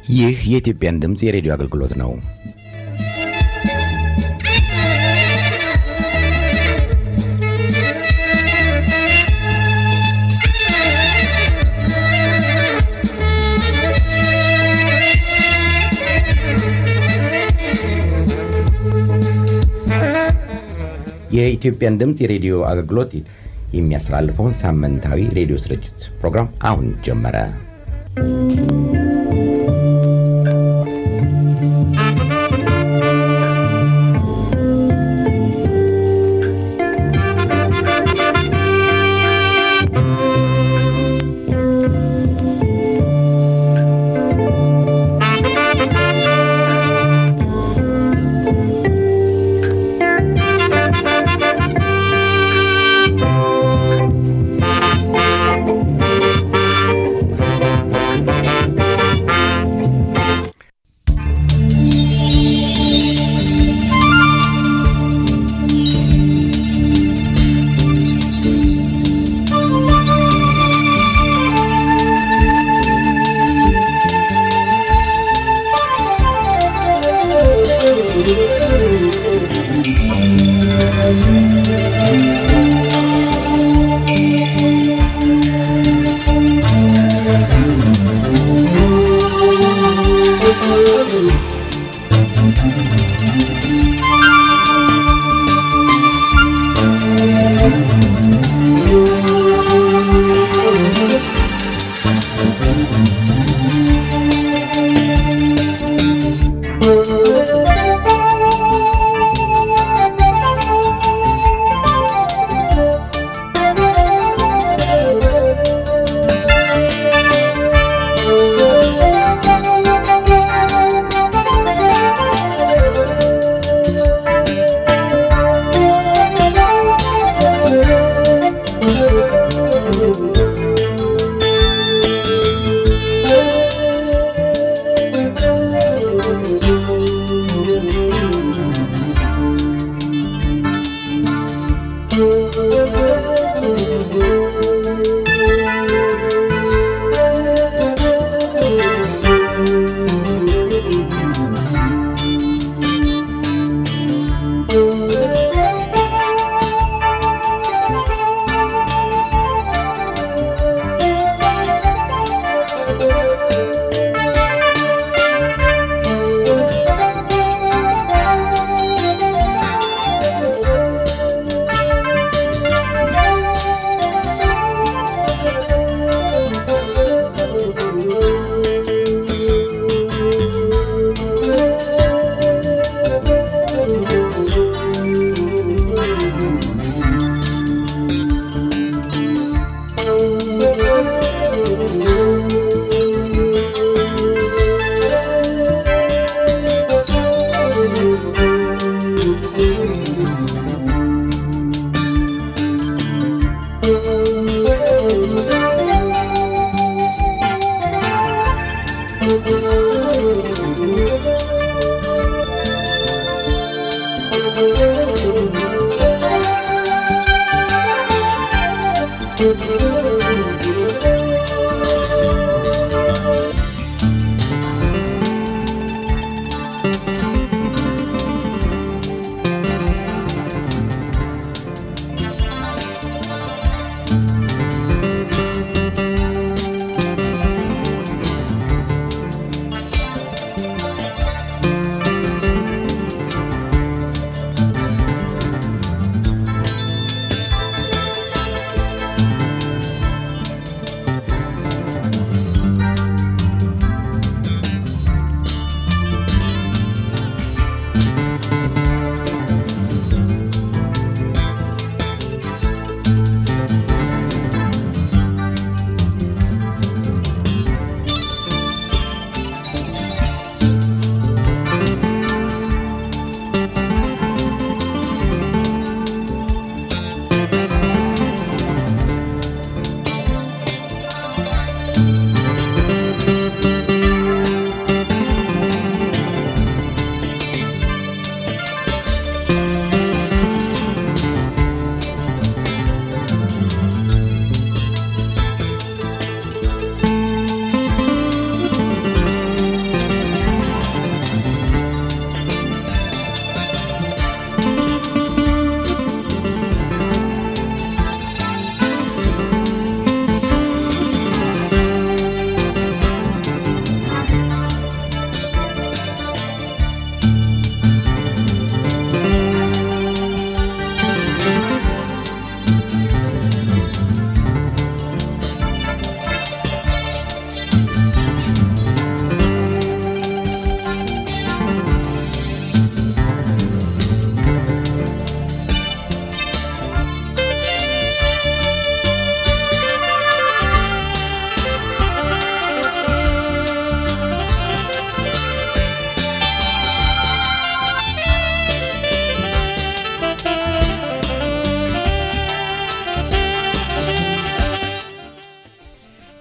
ይህ የኢትዮጵያን ድምፅ የሬዲዮ አገልግሎት ነው። የኢትዮጵያን ድምፅ የሬዲዮ አገልግሎት የሚያስተላልፈውን ሳምንታዊ ሬዲዮ ስርጭት ፕሮግራም አሁን ጀመረ።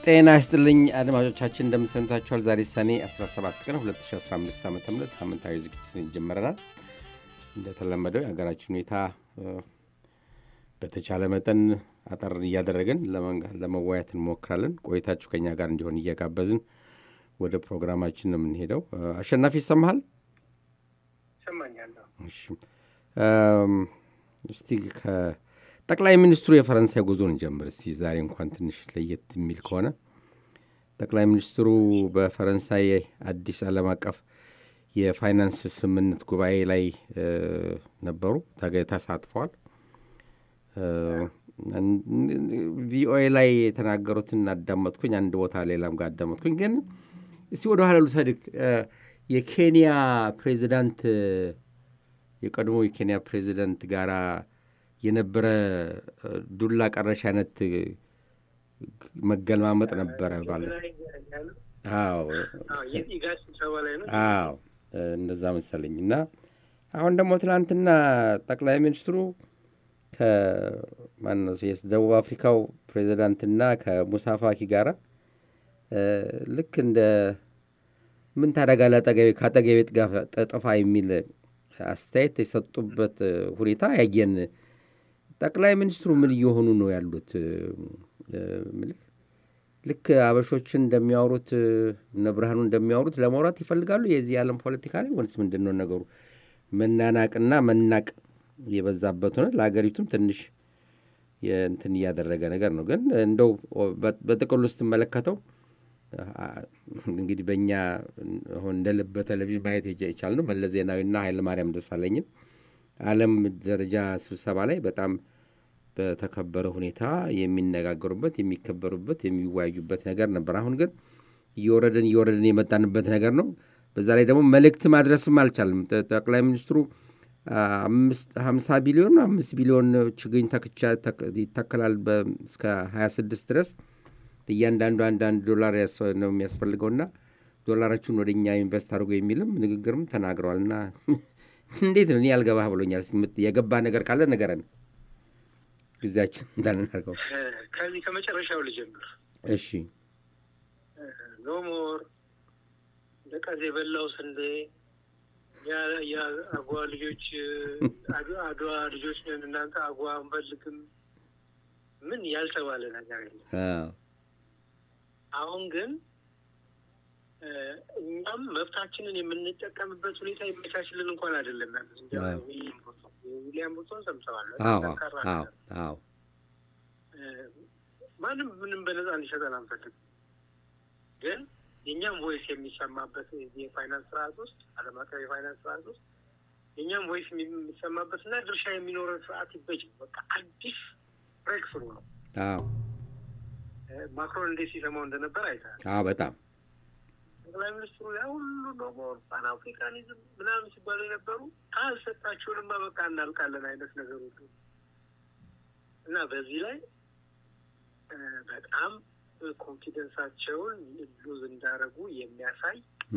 ጤና ይስጥልኝ አድማጮቻችን፣ እንደምሰምታችኋል። ዛሬ ሰኔ 17 ቀን 2015 ዓ ም ሳምንታዊ ዝግጅትን ጀምረናል። እንደተለመደው የሀገራችን ሁኔታ በተቻለ መጠን አጠር እያደረግን ለመወያየት እንሞክራለን። ቆይታችሁ ከኛ ጋር እንዲሆን እየጋበዝን ወደ ፕሮግራማችን ነው የምንሄደው። አሸናፊ ይሰማሃል? ይሰማኛለሁ። እስቲ ጠቅላይ ሚኒስትሩ የፈረንሳይ ጉዞን ጀምር እስቲ። ዛሬ እንኳን ትንሽ ለየት የሚል ከሆነ ጠቅላይ ሚኒስትሩ በፈረንሳይ አዲስ ዓለም አቀፍ የፋይናንስ ስምምነት ጉባኤ ላይ ነበሩ፣ ተሳትፈዋል። ቪኦኤ ላይ የተናገሩትን አዳመጥኩኝ፣ አንድ ቦታ ሌላም ጋር አዳመጥኩኝ። ግን እስቲ ወደ ኋላ ልውሰድክ። የኬንያ ፕሬዚዳንት የቀድሞ የኬንያ ፕሬዚዳንት ጋራ የነበረ ዱላ ቀረሽ አይነት መገልማመጥ ነበረ ማለት አዎ፣ እንደዛ መሰለኝ። እና አሁን ደግሞ ትናንትና ጠቅላይ ሚኒስትሩ ከማነው የደቡብ አፍሪካው ፕሬዚዳንትና ከሙሳፋኪ ጋራ ልክ እንደ ምን ታደርጋለህ ከአጠገቤ ጥፋ የሚል አስተያየት የሰጡበት ሁኔታ ያየን። ጠቅላይ ሚኒስትሩ ምን እየሆኑ ነው ያሉት? ልክ አበሾችን እንደሚያወሩት እነ ብርሃኑ እንደሚያወሩት ለማውራት ይፈልጋሉ የዚህ የዓለም ፖለቲካ ላይ ወይስ ምንድን ነው ነገሩ? መናናቅና መናቅ የበዛበት ሆነ ለሀገሪቱም ትንሽ እንትን እያደረገ ነገር ነው። ግን እንደው በጥቅሉ ስትመለከተው እንግዲህ በእኛ አሁን እንደ ልብ በቴሌቪዥን ማየት የቻልነው መለስ ዜናዊና ኃይለማርያም ደሳለኝን ዓለም ደረጃ ስብሰባ ላይ በጣም በተከበረ ሁኔታ የሚነጋገሩበት፣ የሚከበሩበት፣ የሚወያዩበት ነገር ነበር። አሁን ግን እየወረድን እየወረድን የመጣንበት ነገር ነው። በዛ ላይ ደግሞ መልእክት ማድረስም አልቻልም። ጠቅላይ ሚኒስትሩ ሀምሳ ቢሊዮን አምስት ቢሊዮን ችግኝ ተክቻ ይተከላል እስከ ሀያ ስድስት ድረስ እያንዳንዱ አንዳንድ ዶላር ነው የሚያስፈልገውና ዶላራችሁን ወደ እኛ ኢንቨስት አድርጎ የሚልም ንግግርም ተናግረዋል። እና እንዴት ነው እኔ ያልገባህ ብሎኛል። የገባ ነገር ካለ ንገረን፣ ጊዜያችን እንዳንናርገው። ከዚህ ከመጨረሻው ልጀምር። እሺ። ኖሞር ለቀዝ የበላው ስንዴ የአጓ ልጆች አድዋ ልጆች ነን እናንተ አጓ አንፈልግም ምን ያልተባለ ነገር የለም። አሁን ግን እኛም መብታችንን የምንጠቀምበት ሁኔታ የሚቻችልን እንኳን አይደለም። ዊሊያም ሩቶን ሰምተዋል። ማንም ምንም በነፃ እንዲሰጠን አንፈልግም። ግን የእኛም ቮይስ የሚሰማበት የፋይናንስ ስርዓት ውስጥ ዓለም አቀፍ የፋይናንስ ስርዓት ውስጥ የእኛም ቮይስ የሚሰማበት እና ድርሻ የሚኖረን ስርዓት ይበጅ። በቃ አዲስ ብሬክ ስሩ ነው። ማክሮን እንዴት ሲሰማው እንደነበር አይተሃል። በጣም ጠቅላይ ሚኒስትሩ ያ ሁሉ ኖሞር ፓን አፍሪካኒዝም ምናምን ሲባሉ የነበሩ ካልሰጣችሁንማ በቃ እናልቃለን አይነት ነገር ሁሉ እና በዚህ ላይ በጣም ኮንፊደንሳቸውን ሉዝ እንዳረጉ የሚያሳይ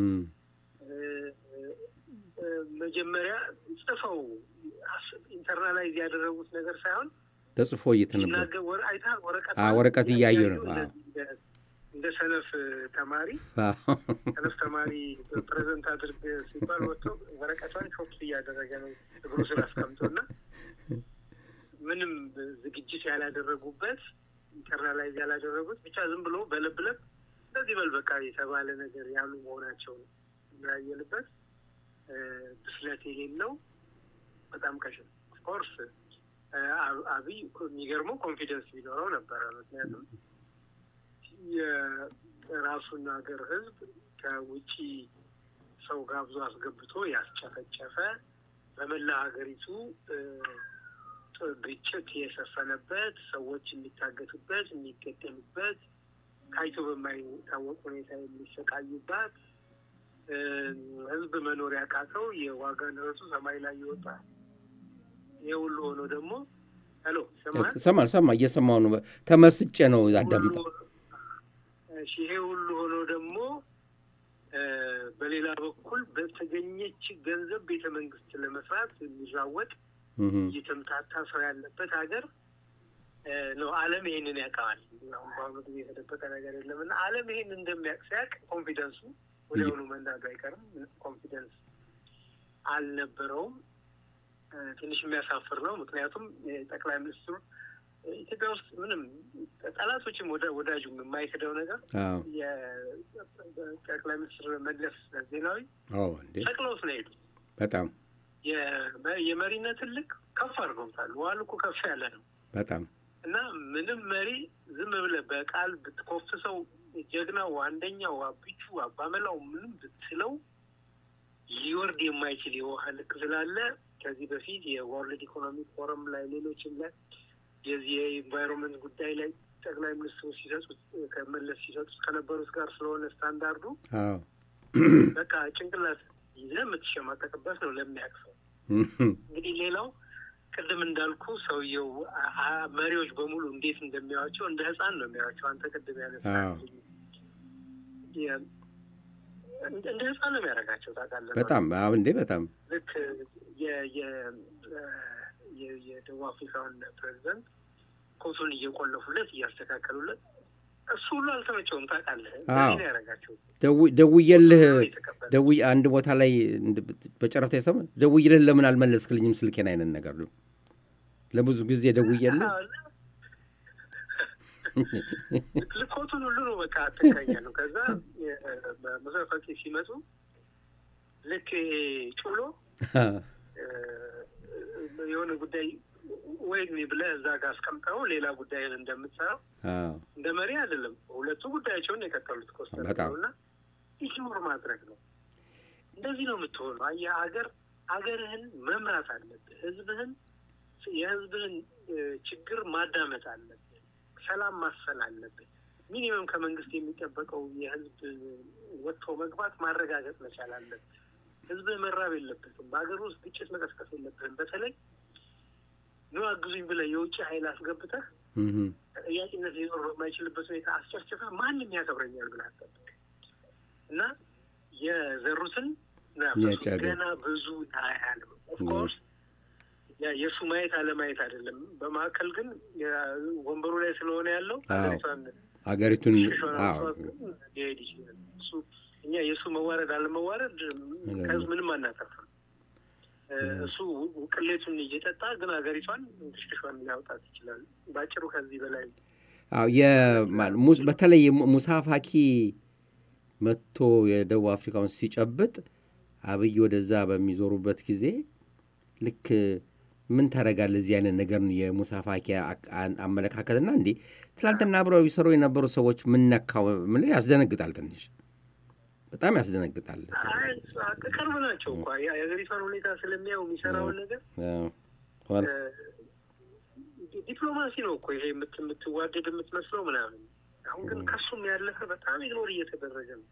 መጀመሪያ ጽፈው ኢንተርናላይዝ ያደረጉት ነገር ሳይሆን ተጽፎ እየተነበረ ወረቀት እያዩ ነው። እንደ ሰነፍ ተማሪ ሰነፍ ተማሪ ፕሬዘንት አድርግ ሲባል ወጥቶ ወረቀቷን ሾፕስ እያደረገ ነው እግሩ ስር አስቀምጦ እና ምንም ዝግጅት ያላደረጉበት ኢንተርናላይዝ ያላደረጉት ብቻ ዝም ብሎ በለብለብ እንደዚህ በል በቃ የተባለ ነገር ያሉ መሆናቸውን የሚያየንበት ብስለት የሌለው በጣም ቀሽም ኦፍኮርስ አብይ የሚገርመው ኮንፊደንስ ቢኖረው ነበረ። ምክንያቱም የራሱን ሀገር ሕዝብ ከውጪ ሰው ጋብዞ አስገብቶ ያስጨፈጨፈ በመላ ሀገሪቱ ግጭት የሰፈነበት ሰዎች የሚታገቱበት፣ የሚገደሉበት፣ ታይቶ በማይታወቅ ሁኔታ የሚሰቃዩባት ሕዝብ መኖር ያቃተው የዋጋ ንረቱ ሰማይ ላይ ይወጣል። ይህ ሁሉ ሆኖ ደግሞ ሄሎ ሰማ ሰማ እየሰማሁ ነው። ተመስጬ ነው አዳምጠ ይሄ ሁሉ ሆኖ ደግሞ በሌላ በኩል በተገኘች ገንዘብ ቤተ መንግስት ለመስራት የሚራወጥ እየተምታታ ሰው ያለበት ሀገር ነው። ዓለም ይሄንን ያውቀዋል። አሁን በአሁኑ ጊዜ የተደበቀ ነገር የለም እና ዓለም ይሄን እንደሚያውቅ ሲያውቅ ኮንፊደንሱ ወዲያውኑ መንዳዱ አይቀርም። ኮንፊደንስ አልነበረውም። ትንሽ የሚያሳፍር ነው። ምክንያቱም ጠቅላይ ሚኒስትሩ ኢትዮጵያ ውስጥ ምንም ጠላቶችም ወዳጁም የማይክደው ነገር የጠቅላይ ሚኒስትር መለስ ዜናዊ ሰቅለውት ነው ሄዱ። በጣም የመሪነትን ልክ ከፍ አድርገውታል። ዋሉ እኮ ከፍ ያለ ነው በጣም እና ምንም መሪ ዝም ብለህ በቃል ብትኮፍሰው ጀግናው አንደኛው አቢቹ አባመላው ምንም ብትለው ሊወርድ የማይችል የውሃ ልክ ስላለ ከዚህ በፊት የወርልድ ኢኮኖሚክ ፎረም ላይ ሌሎችም ላይ የዚህ የኢንቫይሮንመንት ጉዳይ ላይ ጠቅላይ ሚኒስትሩ ሲሰጡት ከመለስ ሲሰጡት ከነበሩት ጋር ስለሆነ ስታንዳርዱ በቃ ጭንቅላት ይዘህ የምትሸማቀቅበት ነው ለሚያቅሰው። እንግዲህ ሌላው ቅድም እንዳልኩ ሰውየው መሪዎች በሙሉ እንዴት እንደሚያዋቸው እንደ ሕፃን ነው የሚያዋቸው። አንተ ቅድም ያነሳ እንደ ሕፃን ነው የሚያደርጋቸው ታውቃለህ። በጣም አሁን እንዴ በጣም ልክ የደቡብ አፍሪካውን ፕሬዚደንት ኮቱን እየቆለፉለት እያስተካከሉለት እሱ ሁሉ አልተመቸውም ታውቃለህ። ነው ያደረጋቸው። ደውዬልህ ደውዬ አንድ ቦታ ላይ በጨረፍታ የሰማ ደውዬልህ ለምን አልመለስክልኝም ስልኬን አይነት ነገር ነው። ለብዙ ጊዜ ደውዬልህ ልኮቱን ሁሉ ነው በቃ አትካያ ነው። ከዛ መሰፈቂ ሲመጡ ልክ ጩሎ የሆነ ጉዳይ ወይ ብለህ እዛ ጋር አስቀምጠው ሌላ ጉዳይን እንደምትሰራው እንደ መሪ አይደለም። ሁለቱ ጉዳያቸውን የቀጠሉት ኮስተር ነው እና ኢግኖር ማድረግ ነው። እንደዚህ ነው የምትሆነው። አየህ ሀገር ሀገርህን መምራት አለብህ። ህዝብህን የህዝብህን ችግር ማዳመጥ አለብህ። ሰላም ማስፈን አለብህ። ሚኒመም ከመንግስት የሚጠበቀው የህዝብ ወጥቶ መግባት ማረጋገጥ መቻል አለብህ። ህዝብህ መራብ የለበትም። በሀገር ውስጥ ግጭት መቀስቀስ የለብህም። በተለይ ኑ አግዙኝ ብለህ የውጭ ኃይል አስገብተህ ተጠያቂነት ሊኖር በማይችልበት ሁኔታ አስጨፍጭፈህ ማንም ያከብረኛል ብለህ አትጠብቅ እና የዘሩትን ገና ብዙ ታያል። ኦፍኮርስ የእሱ ማየት አለማየት አይደለም። በማዕከል ግን ወንበሩ ላይ ስለሆነ ያለው ሀገሪቱን ሊሄድ ይችላል። እሱ እኛ የእሱ መዋረድ አለመዋረድ ከህዝብ ምንም አናተርፍም። እሱ ቅሌቱን እየጠጣ ግን ሀገሪቷን ሽሽሿን ሊያውጣት ይችላል። በአጭሩ ከዚህ በላይ በተለይ ሙሳ ፋኪ መጥቶ የደቡብ አፍሪካውን ሲጨብጥ አብይ ወደዛ በሚዞሩበት ጊዜ ልክ ምን ታደርጋለህ? እዚህ አይነት ነገር ነው የሙሳ ፋኪ አመለካከትና እንዴ ትላንትና አብረው ይሰሩ የነበሩ ሰዎች ምነካው ምን ያስደነግጣል። ትንሽ በጣም ያስደነግጣል። ቅርብ ናቸው እኮ የሀገሪቷን ሁኔታ ስለሚያው የሚሰራውን ነገር ዲፕሎማሲ ነው እኮ ይሄ የምትዋደድ የምትመስለው ምናምን። አሁን ግን ከሱም ያለፈ በጣም ኢግኖር እየተደረገ ነው።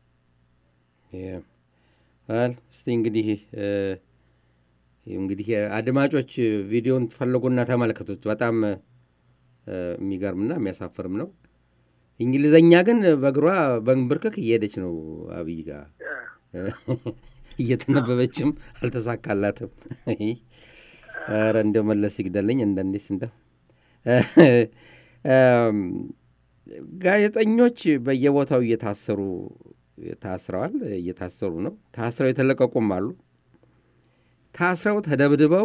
እስቲ እንግዲህ እንግዲህ አድማጮች ቪዲዮን ትፈልጉና ተመልከቱት። በጣም የሚገርምና የሚያሳፍርም ነው። እንግሊዘኛ ግን በእግሯ በንብርክክ እየሄደች ነው አብይ ጋር እየተነበበችም አልተሳካላትም። ኧረ እንደው መለስ ይግደለኝ እንደንዲስ እንደው ጋዜጠኞች በየቦታው እየታሰሩ ታስረዋል፣ እየታሰሩ ነው። ታስረው የተለቀቁም አሉ። ታስረው ተደብድበው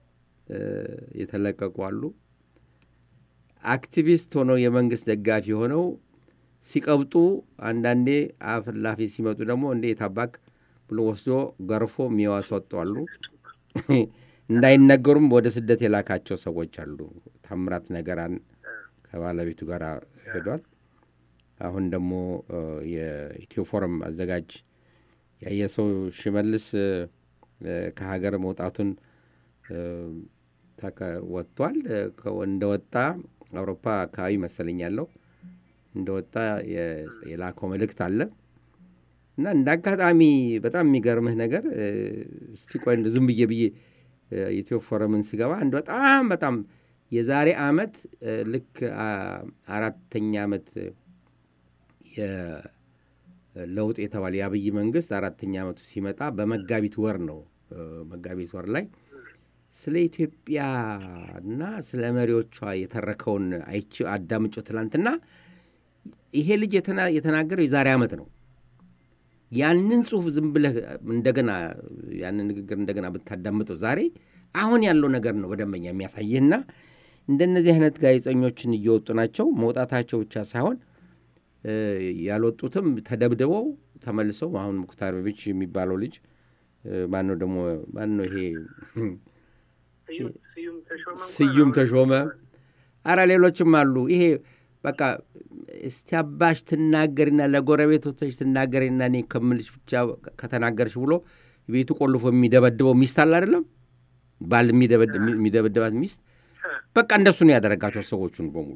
የተለቀቁ አሉ። አክቲቪስት ሆነው የመንግስት ደጋፊ ሆነው ሲቀብጡ አንዳንዴ አፍላፊ ሲመጡ ደግሞ እንዴ የታባክ ብሎ ወስዶ ገርፎ የሚያስወጡ አሉ። እንዳይነገሩም ወደ ስደት የላካቸው ሰዎች አሉ። ታምራት ነገራን ከባለቤቱ ጋር ሄዷል። አሁን ደግሞ የኢትዮ ፎረም አዘጋጅ ያየሰው ሽመልስ ከሀገር መውጣቱን ወጥቷል። እንደወጣ አውሮፓ አካባቢ መሰለኝ ያለው እንደወጣ የላከው መልእክት አለ እና እንደ አጋጣሚ በጣም የሚገርምህ ነገር እስቲ ቆይ ዝም ብዬ ብዬ ኢትዮ ፎረምን ስገባ አንድ በጣም በጣም የዛሬ አመት ልክ አራተኛ ዓመት ለውጥ የተባለ የአብይ መንግስት አራተኛ ዓመቱ ሲመጣ በመጋቢት ወር ነው። መጋቢት ወር ላይ ስለ ኢትዮጵያና ስለ መሪዎቿ የተረከውን አይቼ አዳምጮ ትላንትና ይሄ ልጅ የተናገረው የዛሬ ዓመት ነው። ያንን ጽሁፍ ዝም ብለህ እንደገና ያንን ንግግር እንደገና ብታዳምጠው ዛሬ አሁን ያለው ነገር ነው በደንበኛ የሚያሳይህና እንደነዚህ አይነት ጋዜጠኞችን እየወጡ ናቸው። መውጣታቸው ብቻ ሳይሆን ያልወጡትም ተደብድበው ተመልሰው አሁን ሙክታር ቤች የሚባለው ልጅ ማነው ደግሞ ማነው ይሄ ስዩም ተሾመ፣ አረ ሌሎችም አሉ። ይሄ በቃ እስቲ አባሽ ትናገሪና ለጎረቤቶች ትናገሪና እኔ ከምልሽ ብቻ ከተናገርሽ ብሎ ቤቱ ቆልፎ የሚደበድበው ሚስት አለ አይደለም፣ ባል የሚደበድባት ሚስት በቃ እንደሱ ነው ያደረጋቸው ሰዎቹን በሙሉ።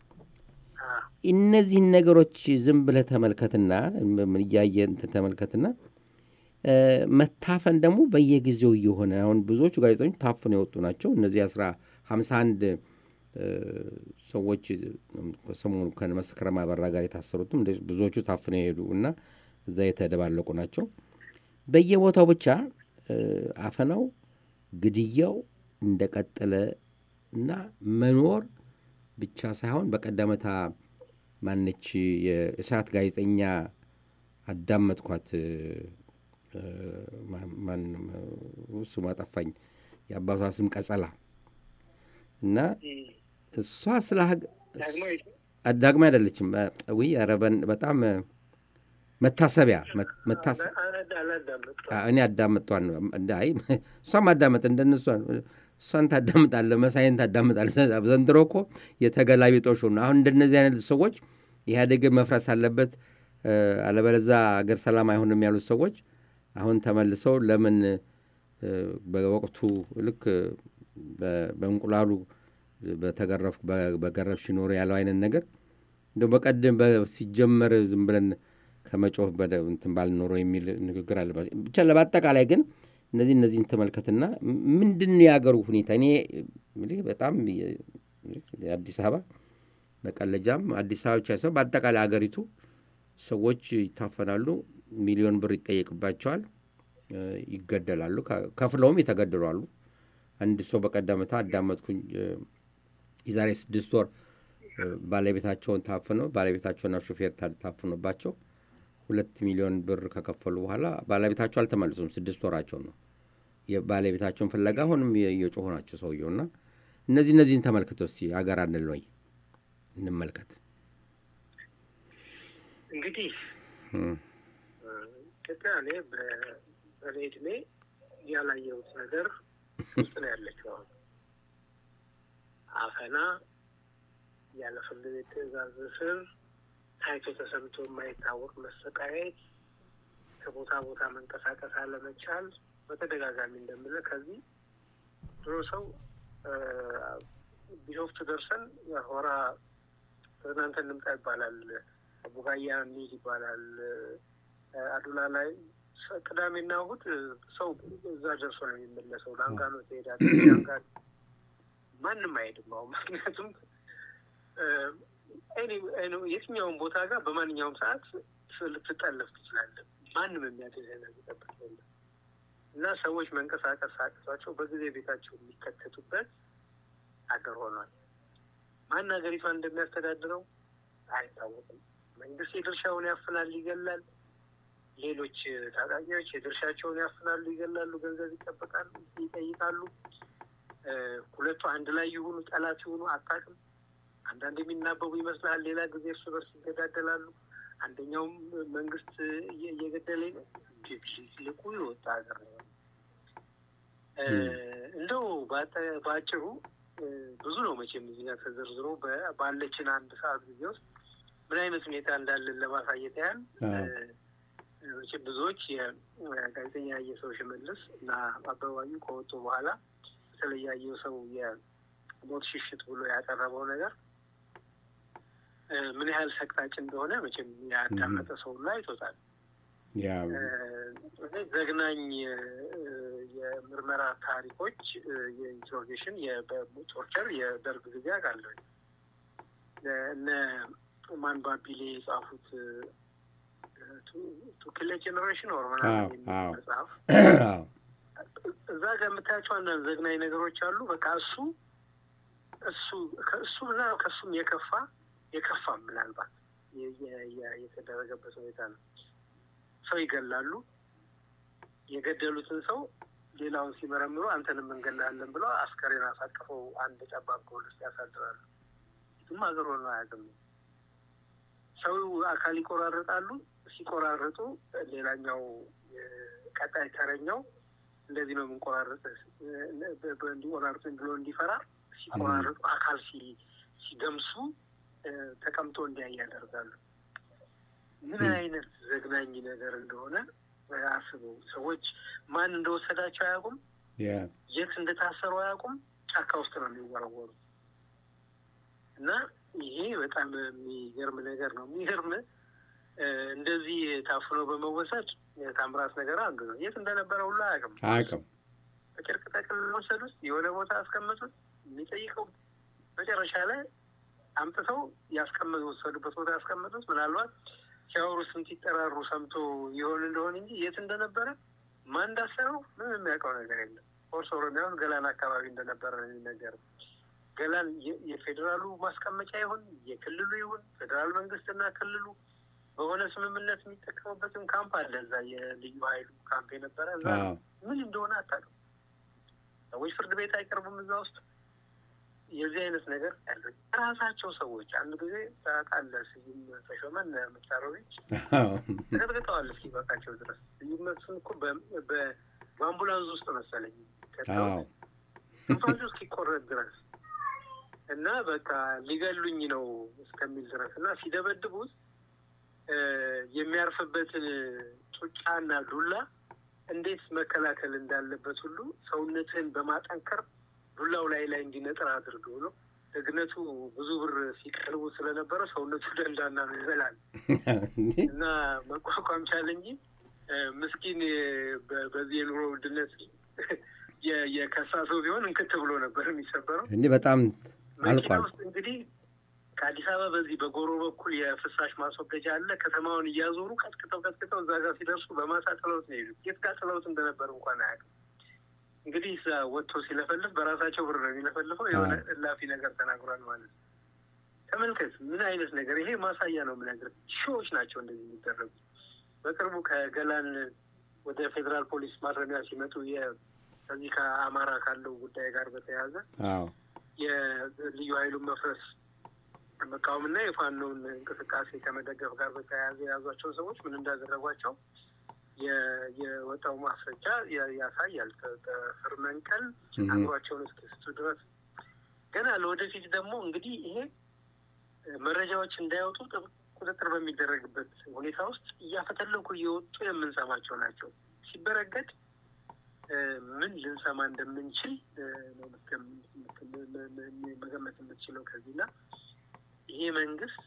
እነዚህን ነገሮች ዝም ብለህ ተመልከትና እያየ እንትን ተመልከትና መታፈን ደግሞ በየጊዜው እየሆነ አሁን ብዙዎቹ ጋዜጠኞች ታፍነው የወጡ ናቸው። እነዚህ አስራ ሀምሳ አንድ ሰዎች ሰሞኑ ከመስከረም አበራ ጋር የታሰሩትም ብዙዎቹ ታፍነው የሄዱ እና እዛ የተደባለቁ ናቸው። በየቦታው ብቻ አፈናው፣ ግድያው እንደቀጠለ እና መኖር ብቻ ሳይሆን በቀደመታ ማነች የእሳት ጋዜጠኛ አዳመጥኳት። ስሟ ጠፋኝ፣ የአባቷ ስም ቀጸላ እና እሷ ስለ ዳግማ አይደለችም። ውይ ኧረ በጣም መታሰቢያ እኔ አዳምጧን አይ እሷም አዳመጥ እንደነሷ እሷን ታዳምጣለህ፣ መሳይን ታዳምጣለህ። ዘንድሮ እኮ የተገላቢጦሽ ነው። አሁን እንደነዚህ አይነት ሰዎች ኢህአዴግን መፍረስ አለበት አለበለዛ አገር ሰላም አይሆንም ያሉት ሰዎች አሁን ተመልሰው ለምን በወቅቱ ልክ በእንቁላሉ በገረፍሽ ኖሮ ያለው አይነት ነገር እንደ በቀደም ሲጀመር ዝም ብለን ከመጮህ እንትን ባልኖሮ የሚል ንግግር አለባቸው። ብቻ በአጠቃላይ ግን እነዚህ እነዚህን ተመልከትና ምንድን ነው የሀገሩ ሁኔታ? እኔ በጣም አዲስ አበባ መቀለጃም አዲስ አበባ ብቻ ሳይሆን በአጠቃላይ ሀገሪቱ ሰዎች ይታፈናሉ፣ ሚሊዮን ብር ይጠየቅባቸዋል፣ ይገደላሉ፣ ከፍለውም የተገደሉ አሉ። አንድ ሰው በቀደምታ አዳመጥኩኝ። የዛሬ ስድስት ወር ባለቤታቸውን ታፍነው ባለቤታቸውና ሹፌር ታፍኖባቸው ሁለት ሚሊዮን ብር ከከፈሉ በኋላ ባለቤታቸው አልተመልሱም። ስድስት ወራቸው ነው። የባለቤታቸውን ፍለጋ አሁንም የጮሁ ናቸው ሰውየውና እነዚህ እነዚህን ተመልክተው እስቲ ሀገር አንል ወይ እንመልከት። እንግዲህ ኢትዮጵያ እኔ በእኔ እድሜ ያላየሁት ነገር ውስጥ ነው ያለችው። አሁን አፈና፣ ያለ ፍርድ ቤት ትዕዛዝ እስር፣ ታይቶ ተሰምቶ የማይታወቅ መሰቃየት፣ ከቦታ ቦታ መንቀሳቀስ አለመቻል፣ በተደጋጋሚ እንደምልህ ከዚህ ድሮ ሰው ቢሾፍቱ ደርሰን ሆራ ትናንት እንምጣ ይባላል። ቡጋያ እንሂድ ይባላል። አዱላ ላይ ቅዳሜና እሑድ ሰው እዛ ደርሶ ነው የሚመለሰው። ላንጋኖ ትሄዳለህ። ላንጋኖ ማንም አይሄድም አሁን ምክንያቱም የትኛውን ቦታ ጋር በማንኛውም ሰዓት ልትጠለፍ ትችላለህ። ማንም የሚያገኝህ ነገር ጠብቅ የለም እና ሰዎች መንቀሳቀስ አቅቷቸው በጊዜ ቤታቸው የሚከተቱበት ሀገር ሆኗል። ማን ሀገሪቷን እንደሚያስተዳድረው አይታወቅም። መንግስት የድርሻውን ያፍናል፣ ይገላል። ሌሎች ታጣቂዎች የድርሻቸውን ያፍናሉ፣ ይገላሉ፣ ገንዘብ ይጠበቃሉ፣ ይጠይቃሉ። ሁለቱ አንድ ላይ ይሁኑ ጠላት ይሁኑ አታውቅም። አንዳንድ የሚናበቡ ይመስልሃል፣ ሌላ ጊዜ እርስ በርስ ይገዳደላሉ። አንደኛውም መንግስት እየገደለ ልቁ የወጣ ሀገር ነው። እንደው በአጭሩ ብዙ ነው መቼም እዚህ ጋር ተዘርዝሮ ባለችን አንድ ሰዓት ጊዜ ውስጥ ምን አይነት ሁኔታ እንዳለን ለማሳየት ያህል መቼም ብዙዎች የጋዜጠኛ ያየሰው ሽመልስ እና አበባዩ ከወጡ በኋላ በተለይ ያየው ሰው የሞት ሽሽት ብሎ ያቀረበው ነገር ምን ያህል ሰቅጣጭ እንደሆነ መቼም ያዳመጠ ሰው ላይ አይቶታል። ዘግናኝ የምርመራ ታሪኮች የኢንትሮጌሽን በቶርቸር የደርግ ጊዜ አውቃለሁ። እነ ማን ባቢሌ የጻፉት ቱ ኪል ጄኔሬሽን ኦር ምናምን የሚል መጽሐፍ እዛ ጋር የምታያቸው አንዳንድ ዘግናኝ ነገሮች አሉ። በቃ እሱ እሱ ከእሱ እና ከእሱም የከፋ የከፋም ምናልባት የተደረገበት ሁኔታ ነው። ሰው ይገላሉ። የገደሉትን ሰው ሌላውን ሲመረምሩ አንተንም እንገላለን ብለው አስከሬን አሳቅፈው አንድ ጠባብ ጎል ውስጥ ያሳድራሉ። የትም ሀገር ሆኖ አያውቅም። ሰው አካል ይቆራረጣሉ። ሲቆራረጡ ሌላኛው ቀጣይ ተረኛው እንደዚህ ነው የምንቆራረጥ እንዲቆራርጡኝ ብሎ እንዲፈራ ሲቆራረጡ አካል ሲገምሱ ተቀምጦ እንዲያይ ያደርጋሉ። ምን አይነት ዘግናኝ ነገር እንደሆነ አስበው። ሰዎች ማን እንደወሰዳቸው አያውቁም፣ የት እንደታሰሩ አያውቁም። ጫካ ውስጥ ነው የሚወረወሩ እና ይሄ በጣም የሚገርም ነገር ነው። የሚገርም እንደዚህ ታፍኖ በመወሰድ ታምራት ነገር አንዱ ነው። የት እንደነበረ ሁሉ አያውቅም አያውቅም። በጨርቅ ጠቅል ወሰዱት፣ የሆነ ቦታ አስቀመጡት። የሚጠይቀው መጨረሻ ላይ አምጥተው ያስቀመጡ ወሰዱበት ቦታ ያስቀመጡት ምናልባት ሲያወሩ ስንት ይጠራሩ ሰምቶ ይሆን እንደሆን እንጂ የት እንደነበረ ማን እንዳሰረው ምንም የሚያውቀው ነገር የለም። ፎርስ ኦሮሚያ ውስጥ ገላን አካባቢ እንደነበረ ነው የሚነገረው። ገላን የፌዴራሉ ማስቀመጫ ይሁን የክልሉ ይሁን ፌዴራል መንግስትና ክልሉ በሆነ ስምምነት የሚጠቀሙበትም ካምፕ አለ። እዛ የልዩ ኃይሉ ካምፕ የነበረ እዛ ምን እንደሆነ አታውቅም። ሰዎች ፍርድ ቤት አይቀርቡም እዛ ውስጥ የዚህ አይነት ነገር ያለ ራሳቸው ሰዎች አንድ ጊዜ ታውቃለህ፣ ስዩም ተሾመን ምታሮች ተቀጥቅጠዋል እስኪበቃቸው ድረስ። ስዩም መስፍን እኮ በአምቡላንስ ውስጥ መሰለኝ ትንፋሹ እስኪቆረጥ ድረስ እና በቃ ሊገሉኝ ነው እስከሚል ድረስ እና ሲደበድቡት የሚያርፍበትን ጡጫና ዱላ እንዴት መከላከል እንዳለበት ሁሉ ሰውነትህን በማጠንከር ዱላው ላይ ላይ እንዲነጥር አድርገው ነው። ደግነቱ ብዙ ብር ሲቀርቡ ስለነበረ ሰውነቱ ደንዳና ነው ይበላል እና መቋቋም ቻለ እንጂ ምስኪን በዚህ የኑሮ ውድነት የከሳ ሰው ቢሆን እንክት ብሎ ነበር የሚሰበረው። እንዲህ በጣም መኪና ውስጥ እንግዲህ ከአዲስ አበባ በዚህ በጎሮ በኩል የፍሳሽ ማስወገጃ አለ። ከተማውን እያዞሩ ቀጥቅጠው ቀጥቅጠው እዛ ጋር ሲደርሱ በማሳ ጥለውት ነው የሄዱት። የት ጋር ጥለውት እንደነበር እንኳን አያውቅም። እንግዲህ እዛ ወጥቶ ሲለፈልፍ በራሳቸው ብር ነው የሚለፈልፈው። የሆነ እላፊ ነገር ተናግሯል ማለት ነው። ተመልከት፣ ምን አይነት ነገር ይሄ ማሳያ ነው የምነግርህ። ሺዎች ናቸው እንደዚህ የሚደረጉ። በቅርቡ ከገላን ወደ ፌዴራል ፖሊስ ማረሚያ ሲመጡ ከዚህ ከአማራ ካለው ጉዳይ ጋር በተያያዘ የልዩ ኃይሉን መፍረስ መቃወምና የፋኖውን እንቅስቃሴ ከመደገፍ ጋር በተያያዘ የያዟቸው ሰዎች ምን እንዳደረጓቸው የወጣው ማስረጃ ያሳያል። ጥፍር መንቀል አእምሯቸውን እስኪስቱ ድረስ ገና ለወደፊት ደግሞ እንግዲህ ይሄ መረጃዎች እንዳይወጡ ቁጥጥር በሚደረግበት ሁኔታ ውስጥ እያፈተለኩ እየወጡ የምንሰማቸው ናቸው። ሲበረገድ ምን ልንሰማ እንደምንችል መገመት የምትችለው ከዚህና ይሄ መንግስት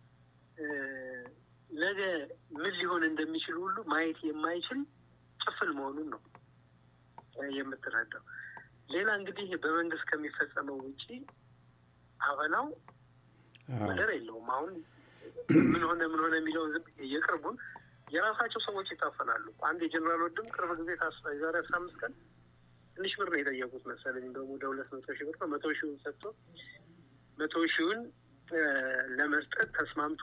ነገ ምን ሊሆን እንደሚችል ሁሉ ማየት የማይችል ጭፍን መሆኑን ነው የምትረዳው። ሌላ እንግዲህ በመንግስት ከሚፈጸመው ውጪ አፈናው ወደር የለውም። አሁን ምን ሆነ ምን ሆነ የሚለውን ዝም የቅርቡን የራሳቸው ሰዎች ይታፈናሉ። አንድ የጀኔራል ወድም ቅርብ ጊዜ ታስፋ የዛሬ አስራ አምስት ቀን ትንሽ ብር ነው የጠየቁት መሰለኝ እንደውም ወደ ሁለት መቶ ሺህ ብር ነው መቶ ሺውን ሰጥቶ መቶ ሺውን ለመስጠት ተስማምቶ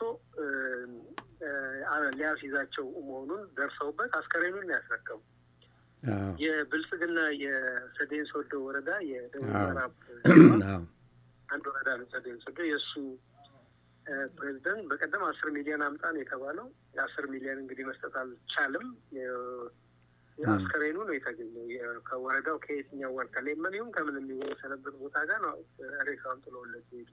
ሊያስይዛቸው መሆኑን ደርሰውበት አስከሬኑን ነው ያስረከቡ። የብልጽግና የሰዴን ሶዶ ወረዳ የደቡብ ምዕራብ አንድ ወረዳ ነው ሰዴን ሶዶ። የእሱ ፕሬዚደንት በቀደም አስር ሚሊዮን አምጣ ነው የተባለው። የአስር ሚሊዮን እንግዲህ መስጠት አልቻልም። አስከሬኑ ነው የተገኘው ከወረዳው ከየትኛው ወር ከሌመን ይሁን ከምን የሚወሰነበት ቦታ ጋር ነው ሬሳውን ጥለውለት ሄዱ።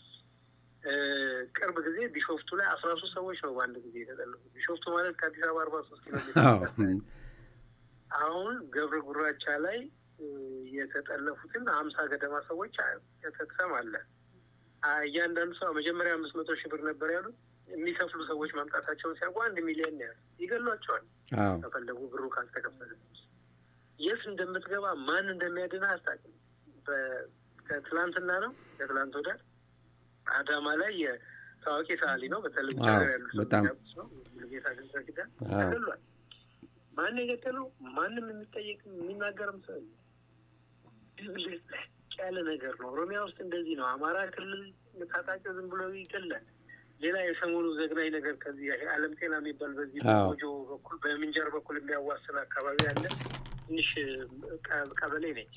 ቅርብ ጊዜ ቢሾፍቱ ላይ አስራ ሶስት ሰዎች ነው በአንድ ጊዜ የተጠለፉት። ቢሾፍቱ ማለት ከአዲስ አበባ አርባ ሶስት ኪሎ ሜትር አሁን ገብረ ጉራቻ ላይ የተጠለፉትን ሀምሳ ገደማ ሰዎች ትሰማለህ። እያንዳንዱ ሰው መጀመሪያ አምስት መቶ ሺህ ብር ነበር ያሉት። የሚከፍሉ ሰዎች ማምጣታቸውን ሲያውቁ አንድ ሚሊዮን ነው ያሉት። ይገሏቸዋል ከፈለጉ ብሩ ካልተከፈለ። የት እንደምትገባ ማን እንደሚያድና አታውቅም። ከትላንትና ነው ከትላንት ወዲያ አዳማ ላይ የታዋቂ ሰዓሊ ነው በተለይ ያሉ ነው ጌታ ግንዘ ኪዳን ተገሏል። ማን የገደለው ማንም የሚጠየቅ የሚናገርም ሰው ድብልቅ ያለ ነገር ነው። ኦሮሚያ ውስጥ እንደዚህ ነው። አማራ ክልል ታጣቂው ዝም ብሎ ይገላል። ሌላ የሰሞኑ ዘግናኝ ነገር ከዚህ አለም ጤና የሚባል በዚህ በሞጆ በኩል በምንጃር በኩል የሚያዋስን አካባቢ አለ። ትንሽ ቀበሌ ነች።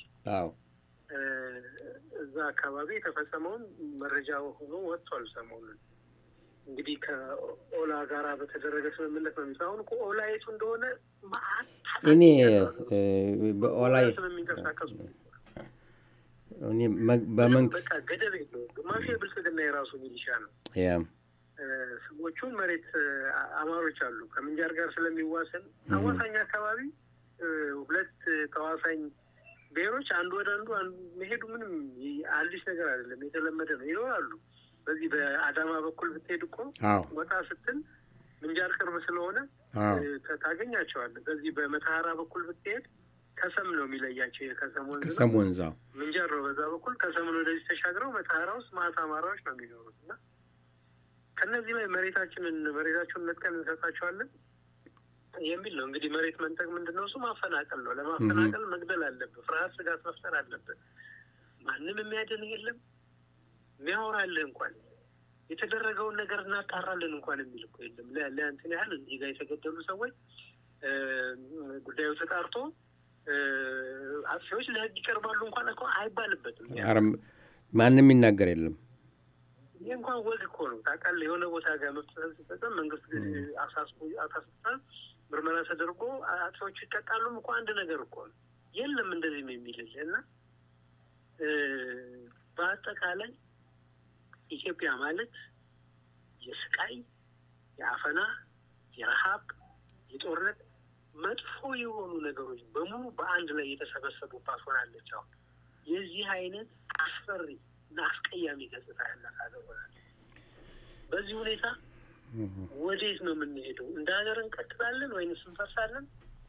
እዛ አካባቢ የተፈጸመውን መረጃ ሆኖ ወጥቷል። ሰሞኑን እንግዲህ ከኦላ ጋራ በተደረገ ስምምነት ነው የሚለው። አሁን ኦላ የቱ እንደሆነ እኔ በኦላ የሚንቀሳቀሱ በመንግስት በቃ ገደብ የለውም። ግማሹ የብልጽግና የራሱ ሚሊሻ ነው። ሰዎቹን መሬት አማሮች አሉ ከምንጃር ጋር ስለሚዋሰን አዋሳኝ አካባቢ ሁለት ተዋሳኝ ብሔሮች አንዱ ወደ አንዱ አንዱ መሄዱ ምንም አዲስ ነገር አይደለም፣ የተለመደ ነው። ይኖራሉ። በዚህ በአዳማ በኩል ብትሄድ እኮ ወጣ ስትል ምንጃር ቅርብ ስለሆነ ታገኛቸዋለህ። በዚህ በመተሐራ በኩል ብትሄድ ከሰም ነው የሚለያቸው። የከሰም ወንዝ ከሰም ወንዛ ምንጃር ነው በዛ በኩል ከሰምን ወደዚህ ተሻግረው መተሐራ ውስጥ ማታ አማራዎች ነው የሚኖሩት እና ከእነዚህ ላይ መሬታችንን መሬታቸውን ነጥቀን እንሰጣቸዋለን የሚል ነው። እንግዲህ መሬት መንጠቅ ምንድን ነው? እሱ ማፈናቀል ነው። ለማፈናቀል መግደል አለብህ። ፍርሃት፣ ስጋት መፍጠር አለብህ። ማንም የሚያድንህ የለም። የሚያወራልህ እንኳን የተደረገውን ነገር እናጣራለን እንኳን የሚል እኮ የለም። ለእንትን ያህል እዚህ ጋር የተገደሉ ሰዎች ጉዳዩ ተጣርቶ አጥፊዎች ለሕግ ይቀርባሉ እንኳን እኮ አይባልበትም። ማንም የሚናገር የለም። ይህ እንኳን ወግ እኮ ነው ታውቃለህ። የሆነ ቦታ ጋር መፍትሄ ሲፈጸም መንግስት አሳስቦታል፣ ምርመራ ተደርጎ አጥፊዎቹ ይቀጣሉም እኮ አንድ ነገር እኮ ነው። የለም እንደዚህም የሚልል እና በአጠቃላይ ኢትዮጵያ ማለት የስቃይ፣ የአፈና፣ የረሃብ፣ የጦርነት መጥፎ የሆኑ ነገሮች በሙሉ በአንድ ላይ የተሰበሰቡባት ሆናለች። አሁን የዚህ አይነት አስፈሪ እና አስቀያሚ ገጽታ ያላት ሀገር ሆናለች። በዚህ ሁኔታ ወዴት ነው የምንሄደው? እንደ ሀገር እንቀጥላለን ወይንስ እንፈርሳለን?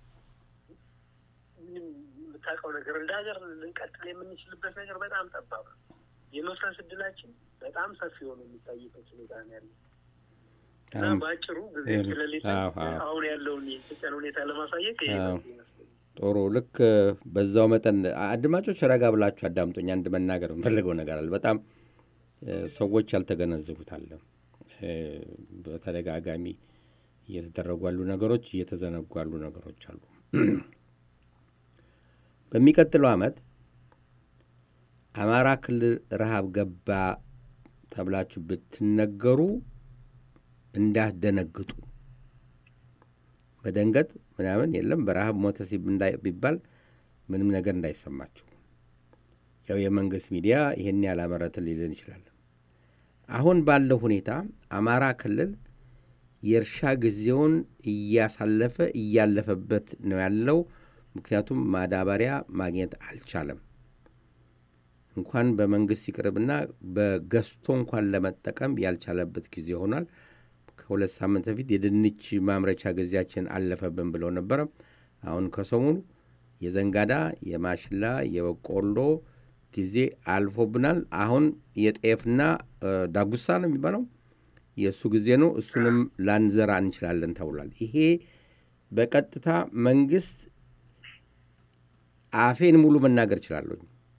የምታውቀው ነገር እንደ ሀገር ልንቀጥል የምንችልበት ነገር በጣም ጠባብ ነው። የመፍረስ እድላችን በጣም ሰፊ ሆኖ የሚታይበት ሁኔታ ነው ያለ እና በአጭሩ ጊዜ ስለሌለ አሁን ያለውን የኢትዮጵያን ሁኔታ ለማሳየት ይሄ ጥሩ ልክ በዛው መጠን አድማጮች ረጋ ብላችሁ አዳምጦኝ አንድ መናገር የምፈልገው ነገር አለ። በጣም ሰዎች ያልተገነዘቡት አለ። በተደጋጋሚ እየተደረጉ ያሉ ነገሮች፣ እየተዘነጉ ያሉ ነገሮች አሉ። በሚቀጥለው ዓመት አማራ ክልል ረሃብ ገባ ተብላችሁ ብትነገሩ እንዳትደነግጡ። መደንገጥ ምናምን የለም። በረሃብ ሞተ ቢባል ምንም ነገር እንዳይሰማችሁ። ያው የመንግስት ሚዲያ ይህን ያላመረትን ሊልን ይችላል። አሁን ባለው ሁኔታ አማራ ክልል የእርሻ ጊዜውን እያሳለፈ እያለፈበት ነው ያለው። ምክንያቱም ማዳበሪያ ማግኘት አልቻለም። እንኳን በመንግስት ይቅርብና በገዝቶ እንኳን ለመጠቀም ያልቻለበት ጊዜ ሆኗል። ከሁለት ሳምንት በፊት የድንች ማምረቻ ጊዜያችን አለፈብን ብለው ነበረ። አሁን ከሰሞኑ የዘንጋዳ፣ የማሽላ፣ የበቆሎ ጊዜ አልፎብናል። አሁን የጤፍና ዳጉሳ ነው የሚባለው የእሱ ጊዜ ነው። እሱንም ላንዘራ እንችላለን ተብሏል። ይሄ በቀጥታ መንግስት አፌን ሙሉ መናገር እችላለሁ።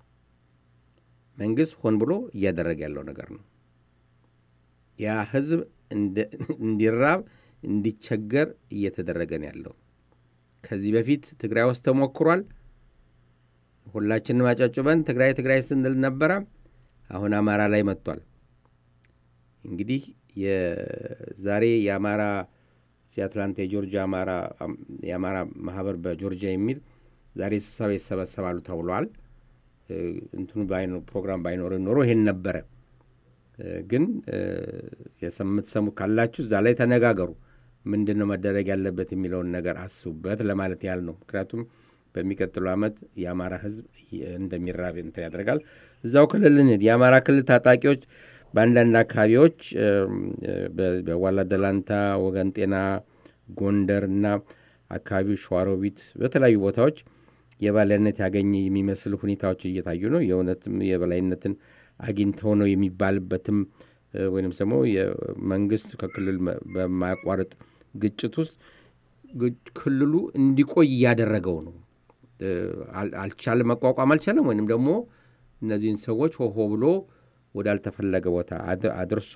መንግስት ሆን ብሎ እያደረገ ያለው ነገር ነው። ያ ህዝብ እንዲራብ እንዲቸገር እየተደረገ ነው ያለው። ከዚህ በፊት ትግራይ ውስጥ ተሞክሯል። ሁላችንም አጨብጭበን ትግራይ ትግራይ ስንል ነበረ። አሁን አማራ ላይ መጥቷል። እንግዲህ የዛሬ የአማራ አትላንታ የጆርጂያ የአማራ ማህበር በጆርጂያ የሚል ዛሬ ስብሰባ ይሰበሰባሉ ተብሏል። እንትኑ ፕሮግራም ባይኖር ኖሮ ይሄን ነበረ። ግን የምትሰሙ ካላችሁ እዛ ላይ ተነጋገሩ። ምንድን ነው መደረግ ያለበት የሚለውን ነገር አስቡበት ለማለት ያህል ነው። ምክንያቱም በሚቀጥለው ዓመት የአማራ ህዝብ እንደሚራብ እንትን ያደርጋል። እዛው ክልል የአማራ ክልል ታጣቂዎች በአንዳንድ አካባቢዎች በዋላ ደላንታ፣ ወገን ጤና፣ ጎንደር እና አካባቢው ሸዋሮቢት፣ በተለያዩ ቦታዎች የበላይነት ያገኘ የሚመስል ሁኔታዎች እየታዩ ነው። የእውነትም የበላይነትን አግኝተው ነው የሚባልበትም ወይም ደግሞ የመንግስት ከክልል በማያቋርጥ ግጭት ውስጥ ክልሉ እንዲቆይ እያደረገው ነው። አልቻለም፣ መቋቋም አልቻለም። ወይንም ደግሞ እነዚህን ሰዎች ሆሆ ብሎ ወዳልተፈለገ ቦታ አድርሶ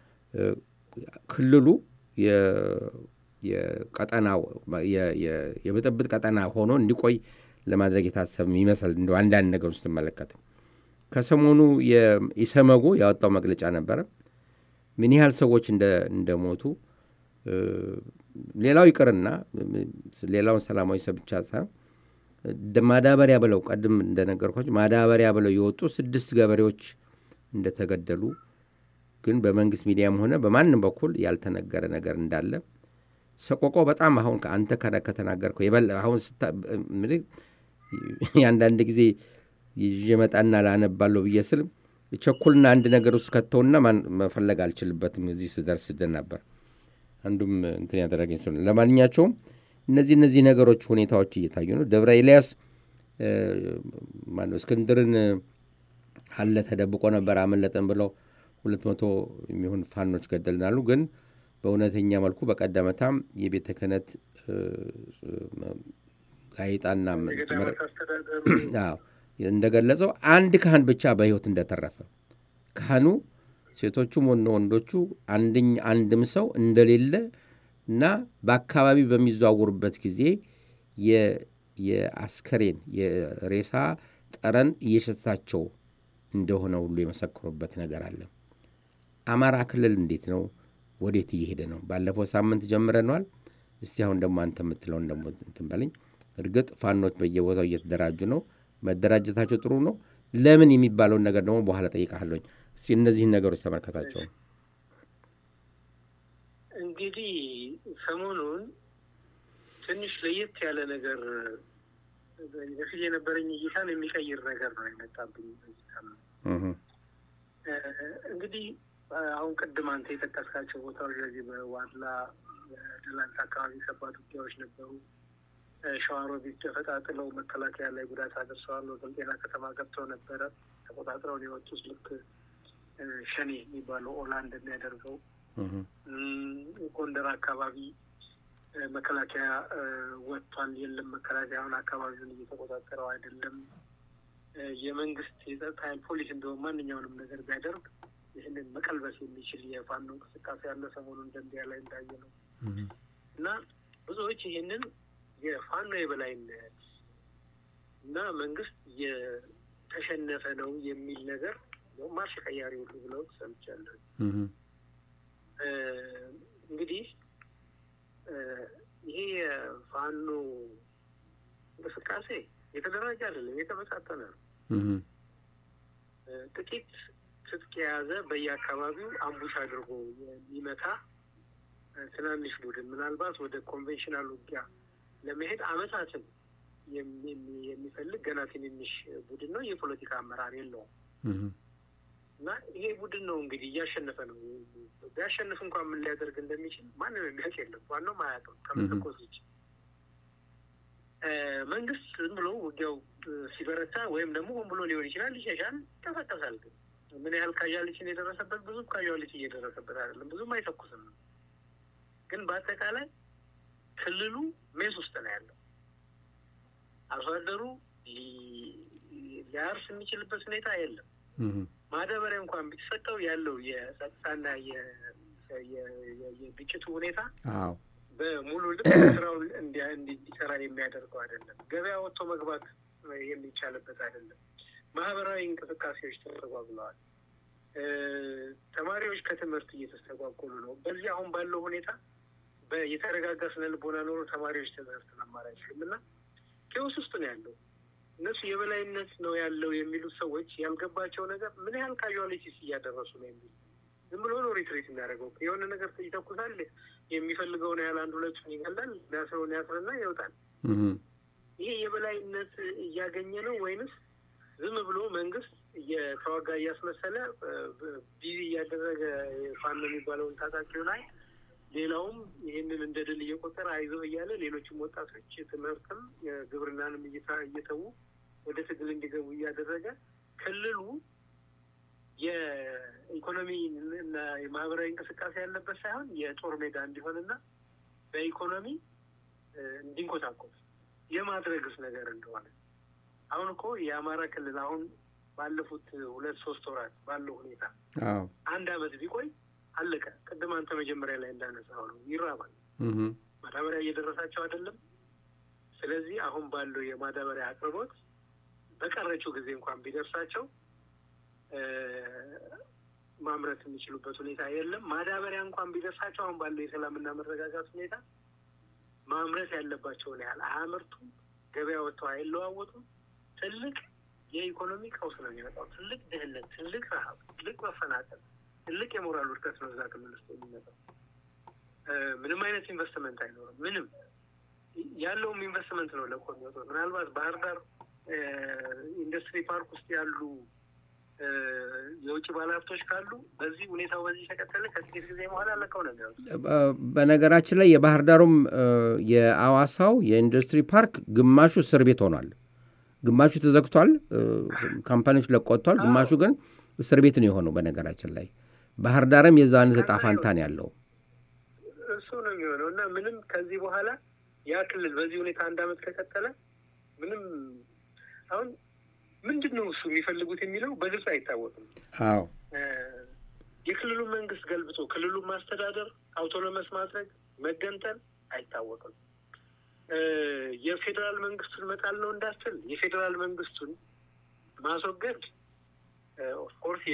ክልሉ የቀጠና የብጥብጥ ቀጠና ሆኖ እንዲቆይ ለማድረግ የታሰብ ይመስል እንደ አንዳንድ ነገር ውስጥ ትመለከት ከሰሞኑ የኢሰመጉ ያወጣው መግለጫ ነበረ። ምን ያህል ሰዎች እንደሞቱ ሌላው ይቅርና ሌላውን ሰላማዊ ሰው ብቻ ሳይሆን ማዳበሪያ ብለው ቀድም እንደነገርኳቸው ማዳበሪያ ብለው የወጡ ስድስት ገበሬዎች እንደተገደሉ ግን በመንግስት ሚዲያም ሆነ በማንም በኩል ያልተነገረ ነገር እንዳለ ሰቆቆ በጣም አሁን አንተ ከተናገርከው የበለ አሁን የአንዳንድ ጊዜ ይዤ መጣና ላነባለሁ ብዬ ስል ቸኩልና አንድ ነገር ውስጥ ከተውና መፈለግ አልችልበትም እዚህ ስደርስ ነበር። አንዱም እንትን ያደረገኝ ስ ለማንኛቸውም እነዚህ እነዚህ ነገሮች ሁኔታዎች እየታዩ ነው። ደብረ ኤልያስ ማነው እስክንድርን አለ ተደብቆ ነበር አመለጠን ብለው ሁለት መቶ የሚሆን ፋኖች ገደልናሉ። ግን በእውነተኛ መልኩ በቀደመታም የቤተ ክህነት ጋዜጣና እንደገለጸው አንድ ካህን ብቻ በሕይወት እንደተረፈ ካህኑ ሴቶቹም ሆነ ወንዶቹ አንድኝ አንድም ሰው እንደሌለ እና በአካባቢ በሚዘዋውሩበት ጊዜ የአስከሬን የሬሳ ጠረን እየሸታቸው እንደሆነ ሁሉ የመሰክሩበት ነገር አለ። አማራ ክልል እንዴት ነው? ወዴት እየሄደ ነው? ባለፈው ሳምንት ጀምረነዋል። እስቲ አሁን ደግሞ አንተ የምትለውን ደግሞ እንትን በለኝ። እርግጥ ፋኖች በየቦታው እየተደራጁ ነው። መደራጀታቸው ጥሩ ነው። ለምን የሚባለውን ነገር ደግሞ በኋላ ጠይቃለኝ። እስቲ እነዚህን ነገሮች ተመልከታቸው። እንግዲህ ሰሞኑን ትንሽ ለየት ያለ ነገር በፊት የነበረኝ እይታን የሚቀይር ነገር ነው የመጣብኝ። እንግዲህ አሁን ቅድም አንተ የጠቀስካቸው ቦታዎች ለዚህ በዋድላ ደላንት አካባቢ ከባድ ውጊያዎች ነበሩ። ሸዋሮቢት ደፈጣ ጥለው መከላከያ ላይ ጉዳት አደርሰዋል። ወደ ጤና ከተማ ገብተው ነበረ ተቆጣጥረው ነው የወጡት። ልክ ሸኔ የሚባለው ኦላ እንደሚያደርገው ጎንደር አካባቢ መከላከያ ወጥቷል። የለም መከላከያ አሁን አካባቢውን እየተቆጣጠረው አይደለም። የመንግስት የጸጥታ ኃይል ፖሊስ እንደሆነ ማንኛውንም ነገር ቢያደርግ ይህንን መቀልበስ የሚችል የፋኖ እንቅስቃሴ ያለ ሰሞኑን ደንቢያ ላይ እንዳየ ነው እና ብዙዎች ይህንን የፋኖ የበላይነት እና መንግስት የተሸነፈ ነው የሚል ነገር ማርሽ ቀያሪ ሁሉ ብለው ሰምቻለሁ። እንግዲህ ይሄ የፋኖ እንቅስቃሴ የተደራጀ አይደለም፣ የተበታተነ ነው። ጥቂት ትጥቅ የያዘ በየአካባቢው አምቡሽ አድርጎ የሚመታ ትናንሽ ቡድን ምናልባት ወደ ኮንቬንሽናል ውጊያ ለመሄድ አመታትን የሚፈልግ ገና ትንንሽ ቡድን ነው። የፖለቲካ አመራር የለውም እና ይሄ ቡድን ነው እንግዲህ እያሸነፈ ነው። ቢያሸንፍ እንኳን ምን ሊያደርግ እንደሚችል ማንም የሚያውቅ የለም። ዋናው አያውቅም ከመተኮስ ውጭ። መንግስት ዝም ብሎ ውጊያው ሲበረታ ወይም ደግሞ ሆን ብሎ ሊሆን ይችላል ይሸሻል፣ ይቀሳቀሳል። ግን ምን ያህል ካዣሊችን የደረሰበት ብዙም ካዣሊች እየደረሰበት አይደለም። ብዙም አይተኩስም። ግን በአጠቃላይ ክልሉ ሜስ ውስጥ ነው ያለው። አርሶ አደሩ ሊያርስ የሚችልበት ሁኔታ የለም። ማዳበሪያ እንኳን ቢሰጠው ያለው የጸጥታና የግጭቱ ሁኔታ በሙሉ ልብ ስራውን እንዲሰራ የሚያደርገው አይደለም። ገበያ ወጥቶ መግባት የሚቻልበት አይደለም። ማህበራዊ እንቅስቃሴዎች ተስተጓጉለዋል። ተማሪዎች ከትምህርት እየተስተጓጎሉ ነው። በዚህ አሁን ባለው ሁኔታ የተረጋጋ ስነ ልቦና ኖሮ ተማሪዎች ትምህርት መማር አይችሉም እና ኬዎስ ውስጥ ነው ያለው። እነሱ የበላይነት ነው ያለው የሚሉት ሰዎች ያልገባቸው ነገር ምን ያህል ካዥዋሊቲስ እያደረሱ ነው የሚሉ ዝም ብሎ ነው ሪትሪት የሚያደርገው። የሆነ ነገር ይተኩሳል፣ የሚፈልገውን ያህል አንድ ሁለቱን ይገላል፣ ሊያስረውን ያስርና ይወጣል። ይሄ የበላይነት እያገኘ ነው ወይንስ ዝም ብሎ መንግስት እየተዋጋ እያስመሰለ ቢዚ እያደረገ ፋኖ የሚባለውን ታጣቂው ላይ ሌላውም ይህንን እንደ ድል እየቆጠረ አይዞህ እያለ ሌሎችም ወጣቶች ትምህርትም ግብርናንም እየተዉ ወደ ትግል እንዲገቡ እያደረገ ክልሉ የኢኮኖሚ እና የማህበራዊ እንቅስቃሴ ያለበት ሳይሆን የጦር ሜዳ እንዲሆንና በኢኮኖሚ እንዲንኮታኮት የማድረግስ ነገር እንደሆነ አሁን እኮ የአማራ ክልል አሁን ባለፉት ሁለት ሶስት ወራት ባለው ሁኔታ አንድ አመት ቢቆይ አለቀ። ቅድም አንተ መጀመሪያ ላይ እንዳነሳው ነው ይራባል። ማዳበሪያ እየደረሳቸው አይደለም። ስለዚህ አሁን ባለው የማዳበሪያ አቅርቦት በቀረችው ጊዜ እንኳን ቢደርሳቸው ማምረት የሚችሉበት ሁኔታ የለም። ማዳበሪያ እንኳን ቢደርሳቸው አሁን ባለው የሰላምና መረጋጋት ሁኔታ ማምረት ያለባቸውን ያህል አያመርቱም። ገበያ ወጥተው አይለዋወጡም። ትልቅ የኢኮኖሚ ቀውስ ነው የሚመጣው። ትልቅ ድህነት፣ ትልቅ ረሀብ፣ ትልቅ መፈናቀል፣ ትልቅ የሞራል ውድቀት ነው እዛ ክልል ውስጥ የሚመጣው። ምንም አይነት ኢንቨስትመንት አይኖርም። ምንም ያለውም ኢንቨስትመንት ነው ለቆ የሚወጡት። ምናልባት ባህር ዳር ኢንዱስትሪ ፓርክ ውስጥ ያሉ የውጭ ባለሀብቶች ካሉ በዚህ ሁኔታው በዚህ ተቀጠለ ከጥቂት ጊዜ በኋላ ለቀው ነው የሚወጡት። በነገራችን ላይ የባህር ዳሩም የአዋሳው የኢንዱስትሪ ፓርክ ግማሹ እስር ቤት ሆኗል። ግማሹ ተዘግቷል፣ ካምፓኒዎች ለቆጥቷል። ግማሹ ግን እስር ቤት ነው የሆነው። በነገራችን ላይ ባህር ዳርም የዛ አይነት ዕጣ ፈንታ ነው ያለው። እሱ ነው የሚሆነው እና ምንም ከዚህ በኋላ ያ ክልል በዚህ ሁኔታ አንድ አመት ከቀጠለ ምንም አሁን ምንድን ነው እሱ የሚፈልጉት የሚለው በግልጽ አይታወቅም። አዎ የክልሉን መንግስት ገልብጦ ክልሉን ማስተዳደር አውቶኖመስ ማድረግ መገንጠል አይታወቅም። የፌዴራል መንግስቱን መጣል ነው እንዳትል የፌዴራል መንግስቱን ማስወገድ ኦፍኮርስ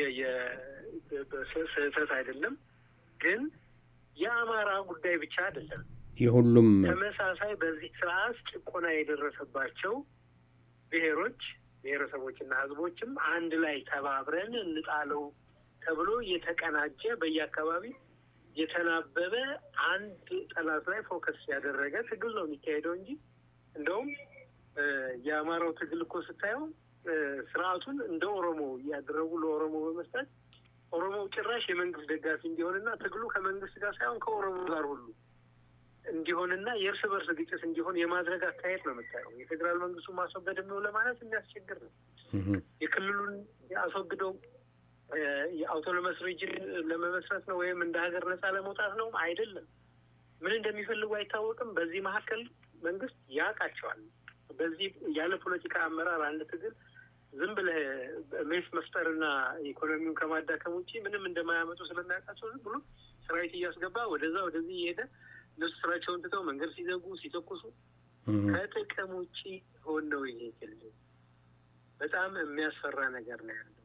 ስህተት አይደለም፣ ግን የአማራ ጉዳይ ብቻ አይደለም። የሁሉም ተመሳሳይ በዚህ ስርዓት ጭቆና የደረሰባቸው ብሔሮች ብሔረሰቦችና ህዝቦችም አንድ ላይ ተባብረን እንጣለው ተብሎ የተቀናጀ በየአካባቢ የተናበበ አንድ ጠላት ላይ ፎከስ ያደረገ ትግል ነው የሚካሄደው እንጂ እንደውም የአማራው ትግል እኮ ስታየው ስርዓቱን እንደ ኦሮሞ እያደረጉ ለኦሮሞ በመስጠት ኦሮሞ ጭራሽ የመንግስት ደጋፊ እንዲሆንና ትግሉ ከመንግስት ጋር ሳይሆን ከኦሮሞ ጋር ሁሉ እንዲሆንና የእርስ በርስ ግጭት እንዲሆን የማድረግ አካሄድ ነው የምታየው። የፌዴራል መንግስቱን ማስወገድ ነው ለማለት የሚያስቸግር ነው። የክልሉን አስወግደው የአውቶኖመስ ሪጅን ለመመስረት ነው ወይም እንደ ሀገር ነጻ ለመውጣት ነው አይደለም። ምን እንደሚፈልጉ አይታወቅም። በዚህ መካከል መንግስት ያውቃቸዋል። በዚህ ያለ ፖለቲካ አመራር አንድ ትግል ዝም ብለህ ሜስ መፍጠርና ኢኮኖሚውን ከማዳከም ውጭ ምንም እንደማያመጡ ስለሚያውቃቸው ዝም ብሎ ሰራዊት እያስገባ ወደዛ ወደዚህ እየሄደ እነሱ ስራቸውን ትተው መንገድ ሲዘጉ ሲተኩሱ ከጥቅም ውጭ ሆን ነው ይሄ ክልል በጣም የሚያስፈራ ነገር ነው ያለው።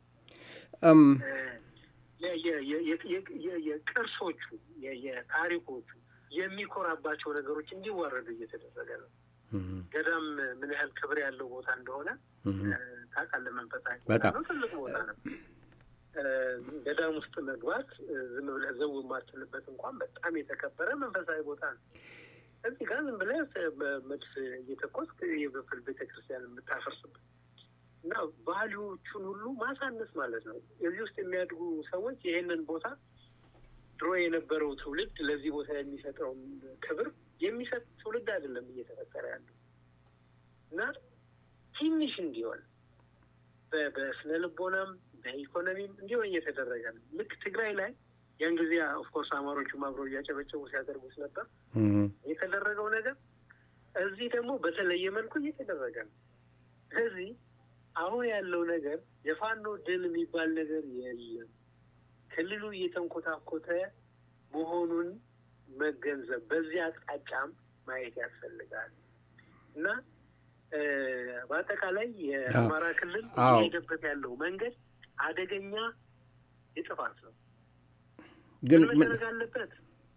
የቅርሶቹ የታሪኮቹ የሚኮራባቸው ነገሮች እንዲዋረዱ እየተደረገ ነው። ገዳም ምን ያህል ክብር ያለው ቦታ እንደሆነ ታውቃለህ። መንፈሳዊ ቦታ ነው፣ ትልቅ ቦታ ነው። ገዳም ውስጥ መግባት ዝም ብለህ ዘው የማትልበት እንኳን በጣም የተከበረ መንፈሳዊ ቦታ ነው። እዚህ ጋር ዝም ብለህ መድፍ እየተኮስክ የበፍል ቤተክርስቲያን የምታፈርስበት እና ባህሎቹን ሁሉ ማሳነስ ማለት ነው። እዚህ ውስጥ የሚያድጉ ሰዎች ይሄንን ቦታ ድሮ የነበረው ትውልድ ለዚህ ቦታ የሚሰጠውን ክብር የሚሰጥ ትውልድ አይደለም እየተፈጠረ ያለው እና ትንሽ እንዲሆን በስነ ልቦናም በኢኮኖሚም እንዲሆን እየተደረገ ነው። ልክ ትግራይ ላይ ያን ጊዜ ኦፍኮርስ አማሮቹም አብረው እያጨበጨቡ ሲያደርጉት ነበር የተደረገው ነገር። እዚህ ደግሞ በተለየ መልኩ እየተደረገ ነው። ስለዚህ አሁን ያለው ነገር የፋኖ ድል የሚባል ነገር የለም። ክልሉ እየተንኮታኮተ መሆኑን መገንዘብ በዚህ አቅጣጫም ማየት ያስፈልጋል እና በአጠቃላይ የአማራ ክልል እየሄደበት ያለው መንገድ አደገኛ የጥፋት ነው። ግን መደረግ አለበት።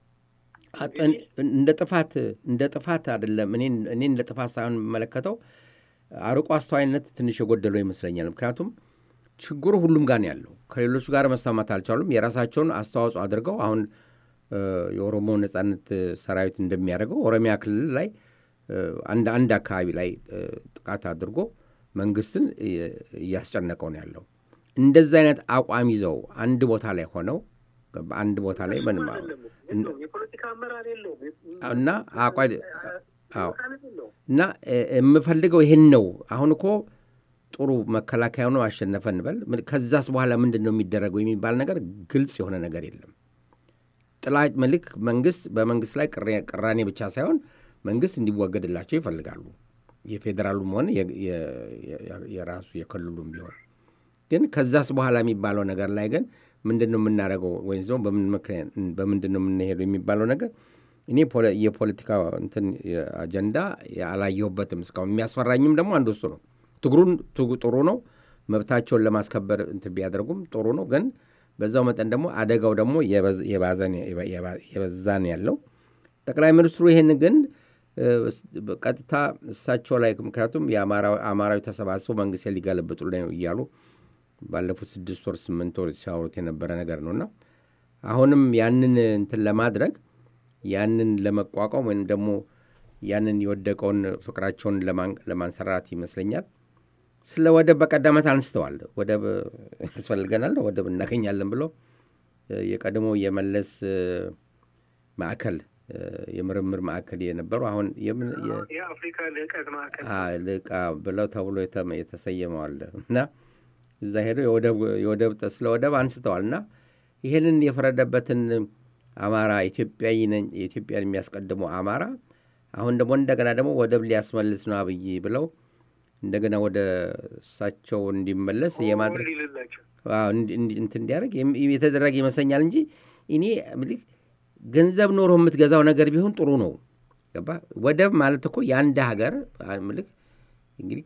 እንደ ጥፋት እንደ ጥፋት አይደለም። እኔ እኔ እንደ ጥፋት ሳይሆን የምመለከተው አርቆ አስተዋይነት ትንሽ የጎደለው ይመስለኛል። ምክንያቱም ችግሩ ሁሉም ጋር ነው ያለው። ከሌሎቹ ጋር መስማማት አልቻሉም። የራሳቸውን አስተዋጽኦ አድርገው አሁን የኦሮሞ ነጻነት ሰራዊት እንደሚያደርገው ኦሮሚያ ክልል ላይ አንድ አንድ አካባቢ ላይ ጥቃት አድርጎ መንግስትን እያስጨነቀው ነው ያለው። እንደዚህ አይነት አቋም ይዘው አንድ ቦታ ላይ ሆነው አንድ ቦታ ላይ ምንም የፖለቲካ አመራር የለውም እና አቋ እና የምፈልገው ይህን ነው። አሁን እኮ ጥሩ መከላከያ ነው አሸነፈ እንበል። ከዛስ በኋላ ምንድን ነው የሚደረገው የሚባል ነገር ግልጽ የሆነ ነገር የለም። ጥላ መልክ መንግስት በመንግስት ላይ ቅራኔ ብቻ ሳይሆን መንግስት እንዲወገድላቸው ይፈልጋሉ። የፌዴራሉም ሆነ የራሱ የክልሉም ቢሆን ግን ከዛስ በኋላ የሚባለው ነገር ላይ ግን ምንድን ነው የምናደርገው ወይም ደግሞ በምንድን ነው የምንሄደው የሚባለው ነገር እኔ የፖለቲካ እንትን አጀንዳ አላየሁበትም እስካሁን። የሚያስፈራኝም ደግሞ አንዱ እሱ ነው። ትግሩን ጥሩ ነው፣ መብታቸውን ለማስከበር እንትን ቢያደርጉም ጥሩ ነው። ግን በዛው መጠን ደግሞ አደጋው ደግሞ የበዛን ያለው ጠቅላይ ሚኒስትሩ ይህን ግን ቀጥታ እሳቸው ላይ ምክንያቱም የአማራዊ ተሰባስበው መንግስት ሊገለብጡ ነው እያሉ ባለፉት ስድስት ወር ስምንት ወር ሲያወሩት የነበረ ነገር ነውና አሁንም ያንን እንትን ለማድረግ ያንን ለመቋቋም ወይም ደግሞ ያንን የወደቀውን ፍቅራቸውን ለማንሰራራት ይመስለኛል ስለ ወደብ በቀዳመት አንስተዋል። ወደብ ያስፈልገናል፣ ወደብ እናገኛለን ብሎ የቀድሞ የመለስ ማዕከል የምርምር ማዕከል የነበሩ አሁን የአፍሪካ ልዕቀት ማዕከል ልቃ ብለው ተብሎ የተሰየመዋል እና እዛ ሄደው የወደብ ስለ ወደብ አንስተዋል እና ይህንን የፈረደበትን አማራ ኢትዮጵያዊ ነኝ የኢትዮጵያን የሚያስቀድሙ አማራ አሁን ደግሞ እንደገና ደግሞ ወደብ ሊያስመልስ ነው አብይ ብለው እንደገና ወደ እሳቸው እንዲመለስ የማድረግ እንትን እንዲያደርግ የተደረገ ይመስለኛል እንጂ እኔ ምልክ ገንዘብ ኖሮ የምትገዛው ነገር ቢሆን ጥሩ ነው። ገባ ወደብ ማለት እኮ የአንድ ሀገር ምልክ እንግዲህ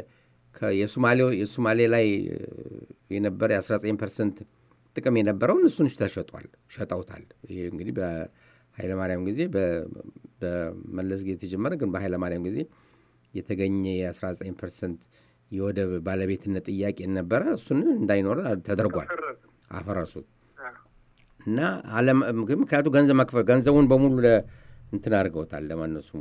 የሶማሌ ላይ የነበረ የ19 ፐርሰንት ጥቅም የነበረውን እሱን ተሸጧል፣ ሸጠውታል። ይሄ እንግዲህ በኃይለማርያም ጊዜ በመለስ ጊዜ የተጀመረ ግን በኃይለማርያም ጊዜ የተገኘ የ19 ፐርሰንት የወደብ ባለቤትነት ጥያቄ ነበረ። እሱን እንዳይኖረ ተደርጓል፣ አፈረሱት እና አለም ምክንያቱ ገንዘብ መክፈል ገንዘቡን በሙሉ እንትን አድርገውታል። ለማነው ስሙ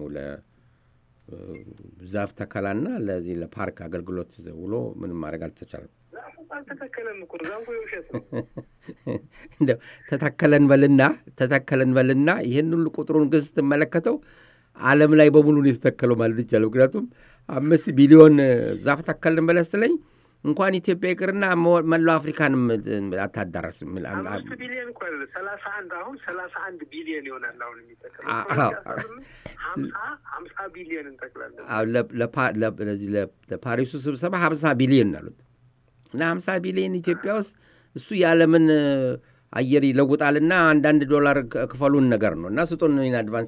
ለዛፍ ተከላና ለዚህ ለፓርክ አገልግሎት ውሎ ምንም ማድረግ አልተቻለም። አልተተከለም እኮ ዛፉ የውሸት ነው። እንደው ተተከለን በልና ተተከለን በልና ይህን ሁሉ ቁጥሩን ግን ስትመለከተው ዓለም ላይ በሙሉ ነው የተተከለው ማለት ይቻላል። ምክንያቱም አምስት ቢሊዮን ዛፍ ተከልን በለስ ስለኝ እንኳን ኢትዮጵያ ይቅርና መላው አፍሪካንም አታዳረስም። አምስት ቢሊዮን እኮ አይደለም ሰላሳ አንድ አሁን ሰላሳ አንድ ቢሊዮን ይሆናል አሁን የሚጠቀም ሀምሳ ሀምሳ ቢሊዮን እንጠቅላለን። ለዚህ ለፓሪሱ ስብሰባ ሀምሳ ቢሊዮን አሉት እና ሀምሳ ቢሊዮን ኢትዮጵያ ውስጥ እሱ የዓለምን አየር ይለውጣልና አንዳንድ ዶላር ክፈሉን ነገር ነው እና ስጡን ኢን አድቫንስ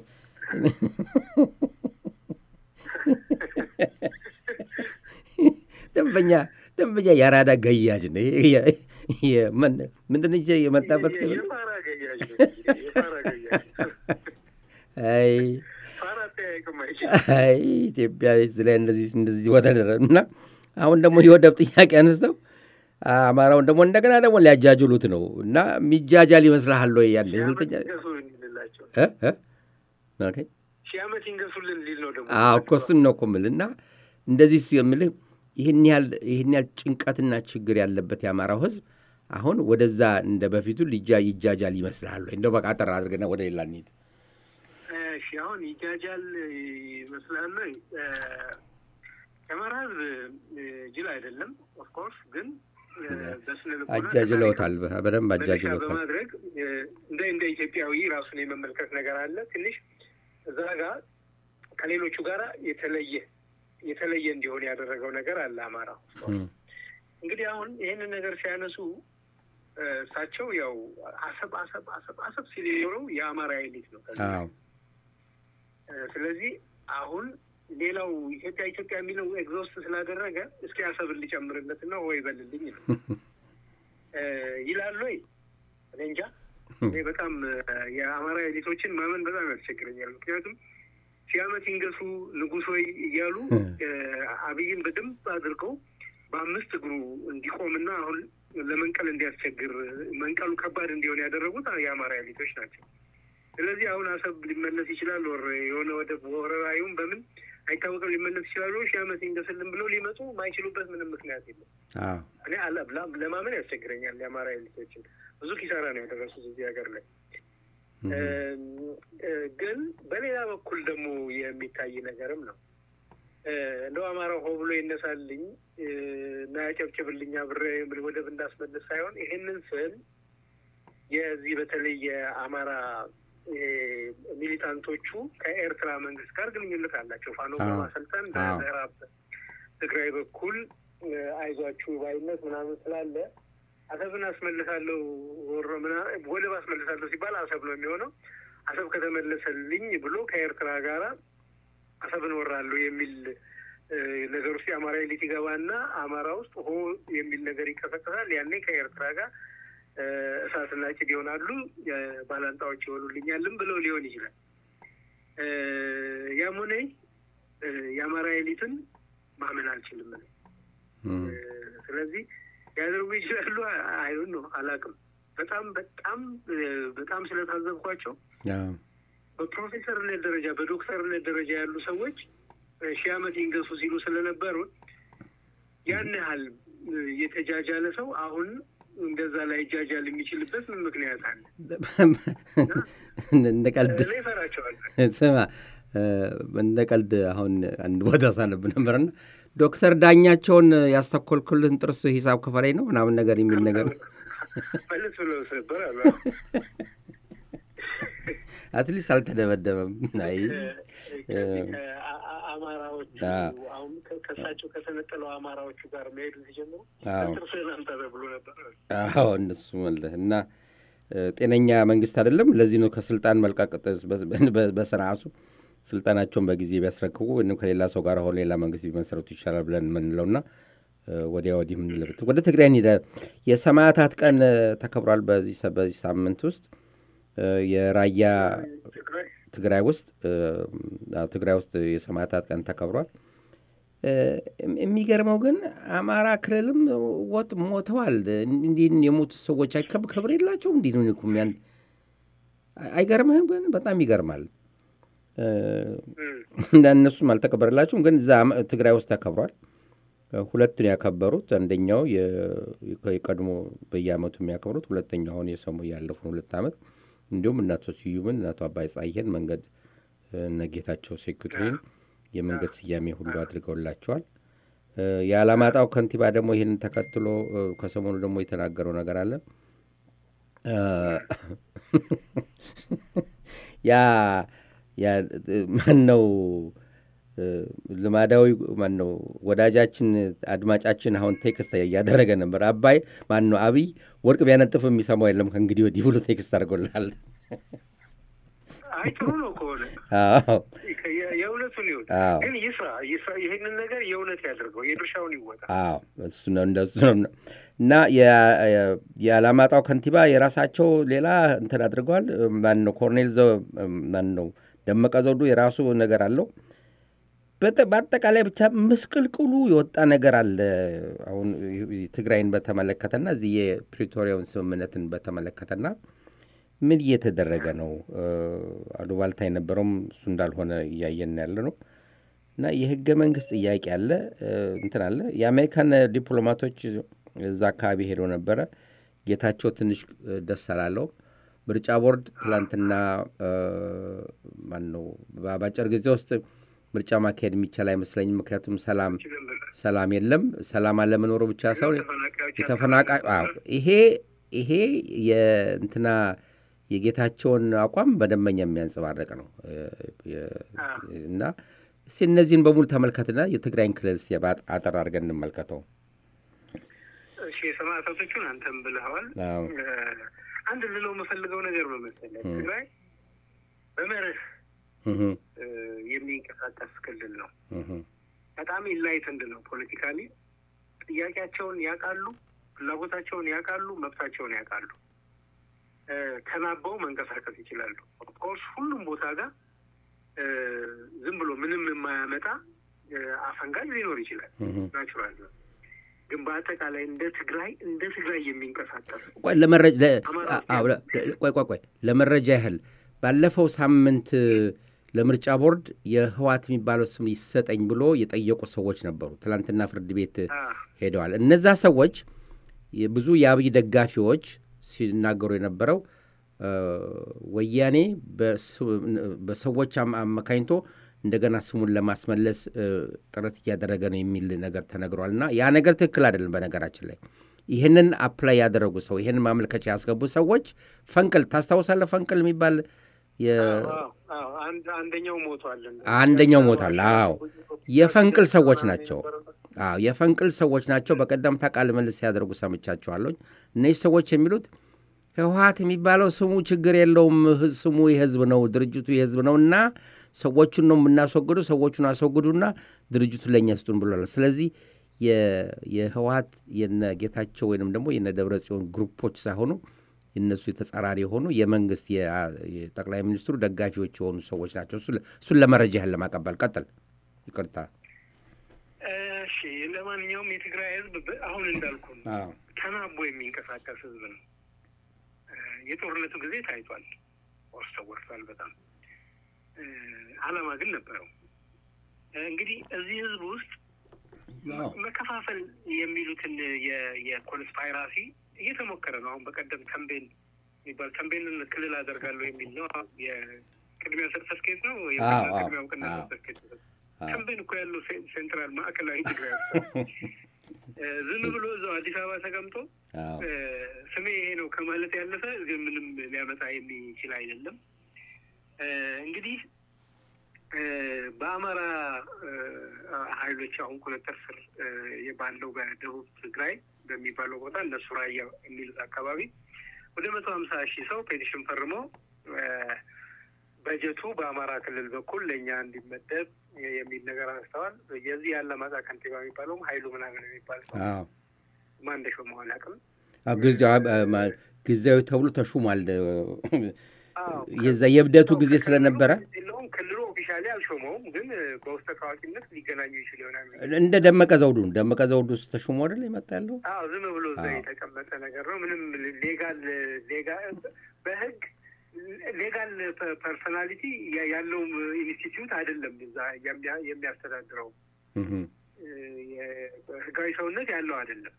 ደንበኛ ደንበኛ የአራዳ ገያጅ ነው። ምንድን እንጂ የመጣበት ኢትዮጵያ ላይ እንደዚህ እንደዚህ ወተደረ እና አሁን ደግሞ የወደብ ጥያቄ አንስተው አማራውን ደግሞ እንደገና ደግሞ ሊያጃጅሉት ነው እና የሚጃጃል ይመስልሃል ወይ? ያለ ሁለተኛ ሺህ ዓመት ይንገሱልን ሊል ነው ደግሞ እኮ እሱን ነው እኮ የምልህ እና እንደዚህ የምልህ ይህን ያህል ይህን ያህል ጭንቀትና ችግር ያለበት የአማራው ሕዝብ አሁን ወደዛ እንደ በፊቱ ልጃ ይጃጃል ይመስልሃል ወይ? እንደው በቃ አጠር አድርገና ወደ ሌላ እንሂድ። እሺ አሁን ይጃጃል ይመስልሃል ወይ? የአማራ ሕዝብ ጅል አይደለም። ኦፍኮርስ ግን አጃጅለውታል፣ በደንብ አጃጅለውታል። በማድረግ እንደ እንደ ኢትዮጵያዊ ራሱን የመመልከት ነገር አለ። ትንሽ እዛ ጋር ከሌሎቹ ጋር የተለየ የተለየ እንዲሆን ያደረገው ነገር አለ። አማራ እንግዲህ አሁን ይህንን ነገር ሲያነሱ እሳቸው ያው አሰብ አሰብ አሰብ አሰብ ሲል የኖረው የአማራ ኤሊት ነው። ስለዚህ አሁን ሌላው ኢትዮጵያ ኢትዮጵያ የሚለው ኤግዞስት ስላደረገ እስኪ አሰብን ሊጨምርለት እና ወይ በልልኝ ነው ይላሉ ወይ እኔ እንጃ። እኔ በጣም የአማራ ኤሊቶችን ማመን በጣም ያስቸግረኛል። ምክንያቱም ሺህ ዓመት ይንገሱ ንጉሥ ወይ እያሉ አብይን በደንብ አድርገው በአምስት እግሩ እንዲቆምና አሁን ለመንቀል እንዲያስቸግር መንቀሉ ከባድ እንዲሆን ያደረጉት የአማራ ኤሊቶች ናቸው። ስለዚህ አሁን አሰብ ሊመለስ ይችላል፣ ወር የሆነ ወደ ወረራዩም በምን አይታወቅም ሊመለስ ይችላሉ። ሺህ ዓመት ይንገስልን ብለው ሊመጡ ማይችሉበት ምንም ምክንያት የለም። እኔ ለማመን ያስቸግረኛል። የአማራ ኤሊቶችን ብዙ ኪሳራ ነው ያደረሱት እዚህ ሀገር ላይ። ግን በሌላ በኩል ደግሞ የሚታይ ነገርም ነው። እንደው አማራው ሆ ብሎ ይነሳልኝ እና ያጨብጭብልኝ አብሬ ወደብ እንዳስመልስ ሳይሆን ይሄንን ስል የዚህ በተለይ የአማራ ሚሊታንቶቹ ከኤርትራ መንግስት ጋር ግንኙነት አላቸው። ፋኖ በማሰልጠን በምዕራብ ትግራይ በኩል አይዟችሁ ባይነት ምናምን ስላለ አሰብን አስመልሳለሁ ወሮ ወደብ አስመልሳለሁ ሲባል አሰብ ነው የሚሆነው። አሰብ ከተመለሰልኝ ብሎ ከኤርትራ ጋራ አሰብን ወራለሁ የሚል ነገር ውስጥ የአማራ ኤሊት ይገባና አማራ ውስጥ ሆ የሚል ነገር ይቀሰቀሳል። ያኔ ከኤርትራ ጋር እሳትና ጭድ ይሆናሉ፣ ባላንጣዎች ይሆኑልኛልም ብለው ሊሆን ይችላል። ያም ሆነ የአማራ ኤሊትን ማመን አልችልም። ስለዚህ ሊያደርጉ ይችላሉ። አይሁን ነው አላውቅም። በጣም በጣም በጣም ስለታዘብኳቸው በፕሮፌሰርነት ደረጃ በዶክተርነት ደረጃ ያሉ ሰዎች ሺህ ዓመት ይንገሱ ሲሉ ስለነበሩ ያን ያህል የተጃጃለ ሰው አሁን እንደዛ ላይ ይጃጃል የሚችልበት ምን ምክንያት አለ? እንደ ቀልድ እፈራቸዋለሁ። ስማ፣ እንደ ቀልድ አሁን አንድ ቦታ ሳነብ ነበርና ዶክተር ዳኛቸውን ያስተኮልኩልን ጥርስ ሂሳብ ክፈለኝ ነው ምናምን ነገር የሚል ነገር መልስ ብለው ነበር አሉ። አትሊስት አልተደበደበም። አይ አማራዎቹ አሁን ከእሳቸው ከተነጠለው አማራዎቹ ጋር መሄዱ ሲጀምሩ ጥርስህን አምጣ ተብሎ ነበር። አዎ እነሱ መለህ እና ጤነኛ መንግስት አይደለም። ለዚህ ነው ከስልጣን መልቀቅ በስርዓቱ ስልጣናቸውን በጊዜ ቢያስረክቡ ወይም ከሌላ ሰው ጋር ሆነ ሌላ መንግስት ቢመሰረቱ ይሻላል ብለን የምንለውና ወዲያ ወዲህ የምንለበት ወደ ትግራይ እንሂድ። የሰማዕታት ቀን ተከብሯል። በዚህ በዚህ ሳምንት ውስጥ የራያ ትግራይ ውስጥ ትግራይ ውስጥ የሰማዕታት ቀን ተከብሯል። የሚገርመው ግን አማራ ክልልም ወጥ ሞተዋል። እንዲህ የሞቱ ሰዎች ክብር የላቸውም። እንዲህ ነው ያን አይገርምህም? ግን በጣም ይገርማል። እነሱም አልተከበረላቸውም። ግን እዛ ትግራይ ውስጥ ተከብሯል። ሁለቱን ያከበሩት አንደኛው የቀድሞ በየአመቱ የሚያከብሩት ሁለተኛው አሁን የሰሙ ያለፉን ሁለት ዓመት እንዲሁም እናቶ ስዩምን እናቶ አባይ ጻየን መንገድ እነ ጌታቸው ሴኩሪቲን የመንገድ ስያሜ ሁሉ አድርገውላቸዋል። የአላማጣው ከንቲባ ደግሞ ይህንን ተከትሎ ከሰሞኑ ደግሞ የተናገረው ነገር አለ። ያ ማን ነው ልማዳዊ ማን ነው ወዳጃችን አድማጫችን አሁን ቴክስት እያደረገ ነበር። አባይ ማን ነው አብይ ወርቅ ቢያነጥፍ የሚሰማው የለም ከእንግዲህ ወዲህ ብሎ ቴክስት አድርጎልሃል። አይ ጥሩ ነው ከሆነ የእውነቱን ይሁን፣ ግን ይስራ ይስራ። ይህንን ነገር የእውነት ያደርገው የድርሻውን ይወጣ። አዎ እሱ ነው እንደሱ ነው። እና የአላማጣው ከንቲባ የራሳቸው ሌላ እንትን አድርገዋል። ማን ነው ኮርኔል ማን ነው ደመቀ ዘውዱ የራሱ ነገር አለው። በአጠቃላይ ብቻ ምስቅልቅሉ የወጣ ነገር አለ። አሁን ትግራይን በተመለከተና እዚህ የፕሪቶሪያውን ስምምነትን በተመለከተና ምን እየተደረገ ነው? አሉባልታ የነበረውም እሱ እንዳልሆነ እያየን ያለ ነው። እና የህገ መንግስት ጥያቄ አለ፣ እንትን አለ። የአሜሪካን ዲፕሎማቶች እዛ አካባቢ ሄደው ነበረ። ጌታቸው ትንሽ ደስ አላለው። ምርጫ ቦርድ ትላንትና ማን ነው በአጭር ጊዜ ውስጥ ምርጫ ማካሄድ የሚቻል አይመስለኝም። ምክንያቱም ሰላም ሰላም የለም። ሰላም አለመኖሩ ብቻ ሳይሆን የተፈናቃይ ይሄ ይሄ የእንትና የጌታቸውን አቋም በደንበኛ የሚያንጸባረቅ ነው እና እስቲ እነዚህን በሙሉ ተመልከትና የትግራይን ክልል አጠር አድርገን እንመልከተው። እሺ የሰማዕታቶቹን አንተም ብለኸዋል። አንድ ልለው የምፈልገው ነገር በመሰለህ ትግራይ በመርህ የሚንቀሳቀስ ክልል ነው። በጣም ኢንላይትንድ ነው። ፖለቲካሊ ጥያቄያቸውን ያውቃሉ፣ ፍላጎታቸውን ያውቃሉ፣ መብታቸውን ያውቃሉ። ተናበው መንቀሳቀስ ይችላሉ። ኦፍኮርስ ሁሉም ቦታ ጋር ዝም ብሎ ምንም የማያመጣ አፈንጋጭ ሊኖር ይችላል። ናቹራል ነው። ግን በአጠቃላይ እንደ ትግራይ እንደ ትግራይ የሚንቀሳቀስ ቆይ ቆይ ቆይ ለመረጃ ያህል ባለፈው ሳምንት ለምርጫ ቦርድ የህዋት የሚባለው ስም ይሰጠኝ ብሎ የጠየቁ ሰዎች ነበሩ። ትናንትና ፍርድ ቤት ሄደዋል። እነዛ ሰዎች ብዙ የአብይ ደጋፊዎች ሲናገሩ የነበረው ወያኔ በሰዎች አማካኝቶ እንደገና ስሙን ለማስመለስ ጥረት እያደረገ ነው የሚል ነገር ተነግሯል። እና ያ ነገር ትክክል አይደለም። በነገራችን ላይ ይህንን አፕላይ ያደረጉ ሰው ይህንን ማመልከቻ ያስገቡ ሰዎች ፈንቅል ታስታውሳለህ? ፈንቅል የሚባል አንደኛው ሞቷል። አንደኛው ሞቷል። አዎ የፈንቅል ሰዎች ናቸው። አዎ የፈንቅል ሰዎች ናቸው። በቀደምታ ቃለ ምልልስ ሲያደርጉ ሰምቻቸዋለሁ። እነዚህ ሰዎች የሚሉት ህወሀት የሚባለው ስሙ ችግር የለውም፣ ስሙ የህዝብ ነው፣ ድርጅቱ የህዝብ ነው እና ሰዎቹን ነው የምናስወግዱ፣ ሰዎቹን አስወግዱና ድርጅቱን ለእኛ ስጡን ብሏል። ስለዚህ የህወሀት የነ ጌታቸው ወይንም ደግሞ የነ ደብረ ጽዮን ግሩፖች ሳይሆኑ የነሱ የተጻራሪ የሆኑ የመንግስት የጠቅላይ ሚኒስትሩ ደጋፊዎች የሆኑ ሰዎች ናቸው። እሱን ለመረጃ ያህል ለማቀበል ቀጥል። ይቅርታ። እሺ፣ ለማንኛውም የትግራይ ህዝብ አሁን እንዳልኩ ተናቦ የሚንቀሳቀስ ህዝብ ነው። የጦርነቱ ጊዜ ታይቷል፣ ወርስ ተወርቷል በጣም አላማ ግን ነበረው። እንግዲህ እዚህ ህዝብ ውስጥ መከፋፈል የሚሉትን የኮንስፓይራሲ እየተሞከረ ነው። አሁን በቀደም ተንቤን የሚባል ተንቤንን ክልል አደርጋለሁ የሚል ነው። የቅድሚያ ሰርተፍኬት ነው ቅድሚያ እውቅና ሰርተፍኬት። ተንቤን እኮ ያለው ሴንትራል ማዕከላዊ ትግራይ ዝም ብሎ እዛው አዲስ አበባ ተቀምጦ ስሜ ይሄ ነው ከማለት ያለፈ ምንም ሊያመጣ የሚችል አይደለም። እንግዲህ በአማራ ኃይሎች አሁን ቁጥጥር ስር ባለው በደቡብ ትግራይ በሚባለው ቦታ እነሱ ራያ የሚሉት አካባቢ ወደ መቶ ሀምሳ ሺህ ሰው ፔቲሽን ፈርሞ በጀቱ በአማራ ክልል በኩል ለእኛ እንዲመደብ የሚል ነገር አንስተዋል። የዚህ ያለማጣ ከንቲባ የሚባለውም ሀይሉ ምናምን የሚባል ሰው ማን እንደሾመው አላውቅም። ጊዜያዊ ተብሎ ተሹሟል። የዛ የብደቱ ጊዜ ስለነበረ የለውም ክልሉ ኦፊሻሊ አልሾመውም፣ ግን በውስጠ ታዋቂነት ሊገናኙ ይችል ይሆናል። እንደ ደመቀ ዘውዱ ደመቀ ዘውዱ ውስጥ ተሹሞ አይደል የመጣ ያለው? አዎ ዝም ብሎ እዛ የተቀመጠ ነገር ነው። ምንም ሌጋል ሌጋል በህግ ሌጋል ፐርሶናሊቲ ያለው ኢንስቲትዩት አይደለም እዛ የሚያስተዳድረው ህጋዊ ሰውነት ያለው አይደለም።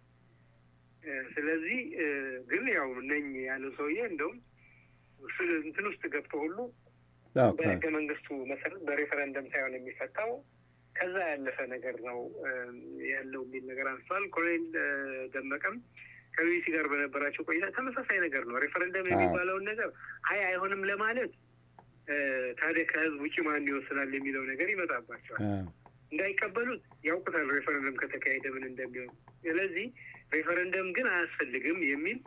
ስለዚህ ግን ያው ነኝ ያለው ሰውዬ እንደውም እንትን ውስጥ ገብቶ ሁሉ በህገ መንግስቱ መሰረት በሬፈረንደም ሳይሆን የሚፈታው ከዛ ያለፈ ነገር ነው ያለው የሚል ነገር አንስቷል። ኮሎኔል ደመቀም ከቢቢሲ ጋር በነበራቸው ቆይታ ተመሳሳይ ነገር ነው። ሬፈረንደም የሚባለውን ነገር አይ አይሆንም ለማለት ታዲያ ከህዝብ ውጭ ማን ይወስናል የሚለው ነገር ይመጣባቸዋል። እንዳይቀበሉት ያውቁታል ሬፈረንደም ከተካሄደ ምን እንደሚሆን። ስለዚህ ሬፈረንደም ግን አያስፈልግም የሚል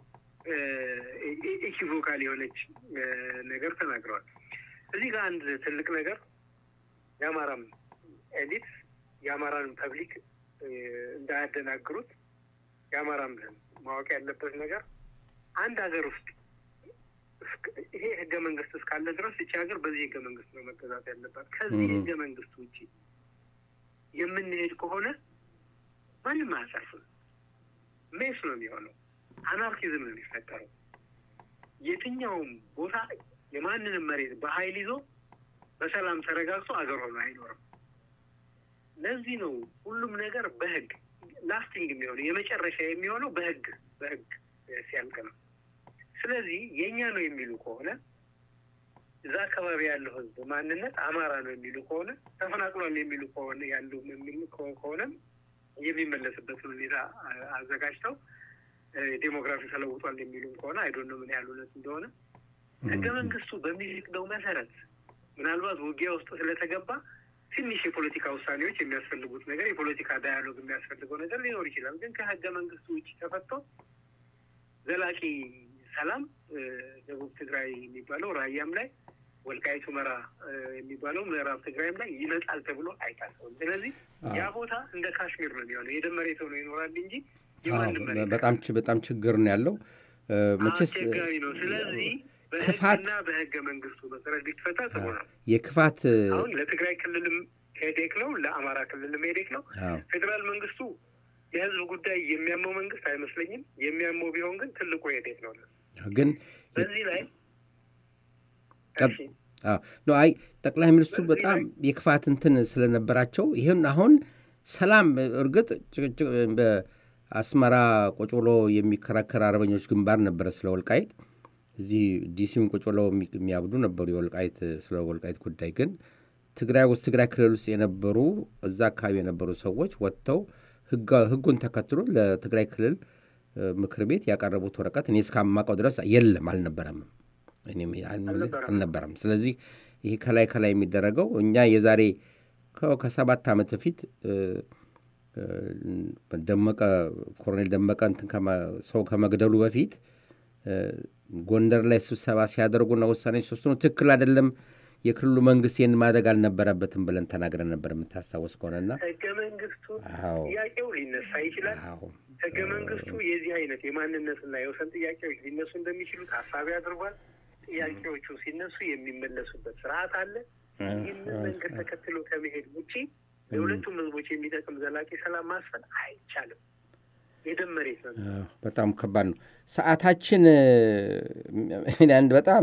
ኢኪቮካል የሆነች ነገር ተናግረዋል። እዚህ ጋር አንድ ትልቅ ነገር የአማራም ኤሊት የአማራን ፐብሊክ እንዳያደናግሩት የአማራም ማወቅ ያለበት ነገር አንድ ሀገር ውስጥ ይሄ ህገ መንግስት እስካለ ድረስ እቺ ሀገር በዚህ ህገ መንግስት ነው መገዛት ያለባት። ከዚህ ህገ መንግስት ውጭ የምንሄድ ከሆነ ማንም አያሰርፍም። ሜስ ነው የሚሆነው። አናርኪዝም ነው የሚፈጠረው። የትኛውም ቦታ የማንንም መሬት በኃይል ይዞ በሰላም ተረጋግቶ አገር ሆኖ አይኖርም። ለዚህ ነው ሁሉም ነገር በህግ ላስቲንግ የሚሆነው የመጨረሻ የሚሆነው በህግ በህግ ሲያልቅ ነው። ስለዚህ የእኛ ነው የሚሉ ከሆነ እዛ አካባቢ ያለው ህዝብ ማንነት አማራ ነው የሚሉ ከሆነ ተፈናቅሏል የሚሉ ከሆነ ያሉ የሚሉ ከሆነም የሚመለስበትን ሁኔታ አዘጋጅተው ዴሞግራፊ ተለውጧል የሚሉም ከሆነ አይዶን ምን ያህል እውነት እንደሆነ ህገ መንግስቱ በሚፈቅደው መሰረት ምናልባት ውጊያ ውስጥ ስለተገባ ትንሽ የፖለቲካ ውሳኔዎች የሚያስፈልጉት ነገር የፖለቲካ ዳያሎግ የሚያስፈልገው ነገር ሊኖር ይችላል። ግን ከህገ መንግስቱ ውጭ ተፈቶ ዘላቂ ሰላም ደቡብ ትግራይ የሚባለው ራያም ላይ ወልቃይት ሁመራ የሚባለው ምዕራብ ትግራይም ላይ ይመጣል ተብሎ አይታሰብም። ስለዚህ ያ ቦታ እንደ ካሽሚር ነው የሚሆነው። የደም መሬት ሆኖ ይኖራል እንጂ የማንም መሬት በጣም በጣም ችግር ነው ያለው። መቼስ አስቸጋሪ ነው። ስለዚህ በህግና በህገ መንግስቱ መሰረት ቢፈታ ጥሩ ነው። የክፋት አሁን ለትግራይ ክልልም ሄዴክ ነው፣ ለአማራ ክልልም ሄዴክ ነው። ፌዴራል መንግስቱ የህዝብ ጉዳይ የሚያመው መንግስት አይመስለኝም። የሚያመው ቢሆን ግን ትልቁ ሄዴክ ነው። ግን በዚህ ላይ አይ ጠቅላይ ሚኒስትሩ በጣም የክፋት እንትን ስለነበራቸው ይህን አሁን ሰላም እርግጥ በአስመራ ቁጭ ብሎ የሚከራከር አርበኞች ግንባር ነበረ ስለ ወልቃይት እዚህ ዲሲም ቁጭ ብለው የሚያብዱ ነበሩ የወልቃይት ስለ ወልቃይት ጉዳይ ግን ትግራይ ውስጥ ትግራይ ክልል ውስጥ የነበሩ እዛ አካባቢ የነበሩ ሰዎች ወጥተው ህጉን ተከትሎ ለትግራይ ክልል ምክር ቤት ያቀረቡት ወረቀት እኔ እስካማውቀው ድረስ የለም አልነበረም አልነበረም። ስለዚህ ይሄ ከላይ ከላይ የሚደረገው እኛ የዛሬ ከሰባት ዓመት በፊት ደመቀ ኮሎኔል ደመቀ እንትን ሰው ከመግደሉ በፊት ጎንደር ላይ ስብሰባ ሲያደርጉና ውሳኔ ሲወስኑ ትክክል አይደለም፣ የክልሉ መንግስት ይህን ማድረግ አልነበረበትም ብለን ተናግረን ነበር የምታስታወስ ከሆነና ህገ መንግስቱ ጥያቄው ሊነሳ ይችላል። ህገ መንግስቱ የዚህ አይነት የማንነትና የወሰን ጥያቄዎች ሊነሱ እንደሚችሉ ታሳቢ አድርጓል። ጥያቄዎቹ ሲነሱ የሚመለሱበት ስርዓት አለ። ይህንን መንገድ ተከትሎ ከመሄድ ውጪ ለሁለቱም ህዝቦች የሚጠቅም ዘላቂ ሰላም ማስፈን አይቻልም። የደም መሬት ነው። በጣም ከባድ ነው። ሰዓታችን አንድ በጣም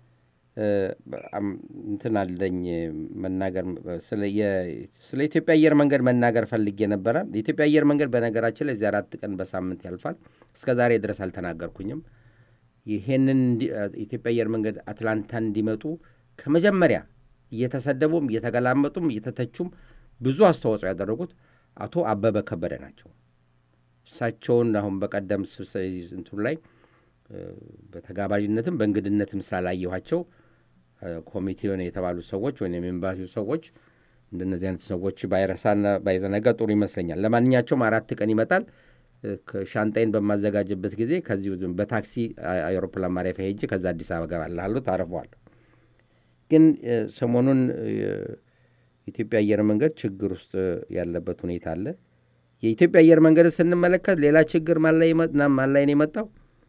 እንትን አለኝ መናገር ስለ ኢትዮጵያ አየር መንገድ መናገር ፈልጌ ነበረ። የኢትዮጵያ አየር መንገድ በነገራችን ላይ እዚህ አራት ቀን በሳምንት ያልፋል። እስከ ዛሬ ድረስ አልተናገርኩኝም። ይሄንን ኢትዮጵያ አየር መንገድ አትላንታ እንዲመጡ ከመጀመሪያ እየተሰደቡም እየተገላመጡም እየተተቹም ብዙ አስተዋጽኦ ያደረጉት አቶ አበበ ከበደ ናቸው። እሳቸውን አሁን በቀደም እንትኑ ላይ በተጋባዥነትም በእንግድነትም ስላላየኋቸው ኮሚቴውን የተባሉ ሰዎች ወይም ኤምባሲው ሰዎች እንደነዚህ አይነት ሰዎች ባይረሳና ባይዘነጋ ጥሩ ይመስለኛል። ለማንኛቸውም አራት ቀን ይመጣል። ሻንጣይን በማዘጋጅበት ጊዜ ከዚህ በታክሲ አውሮፕላን ማረፊያ ሄጄ ከዛ አዲስ አበባ እገባለሁ። ታርፈዋለሁ። ግን ሰሞኑን የኢትዮጵያ አየር መንገድ ችግር ውስጥ ያለበት ሁኔታ አለ። የኢትዮጵያ አየር መንገድ ስንመለከት ሌላ ችግር ማን ላይ ነው የመጣው?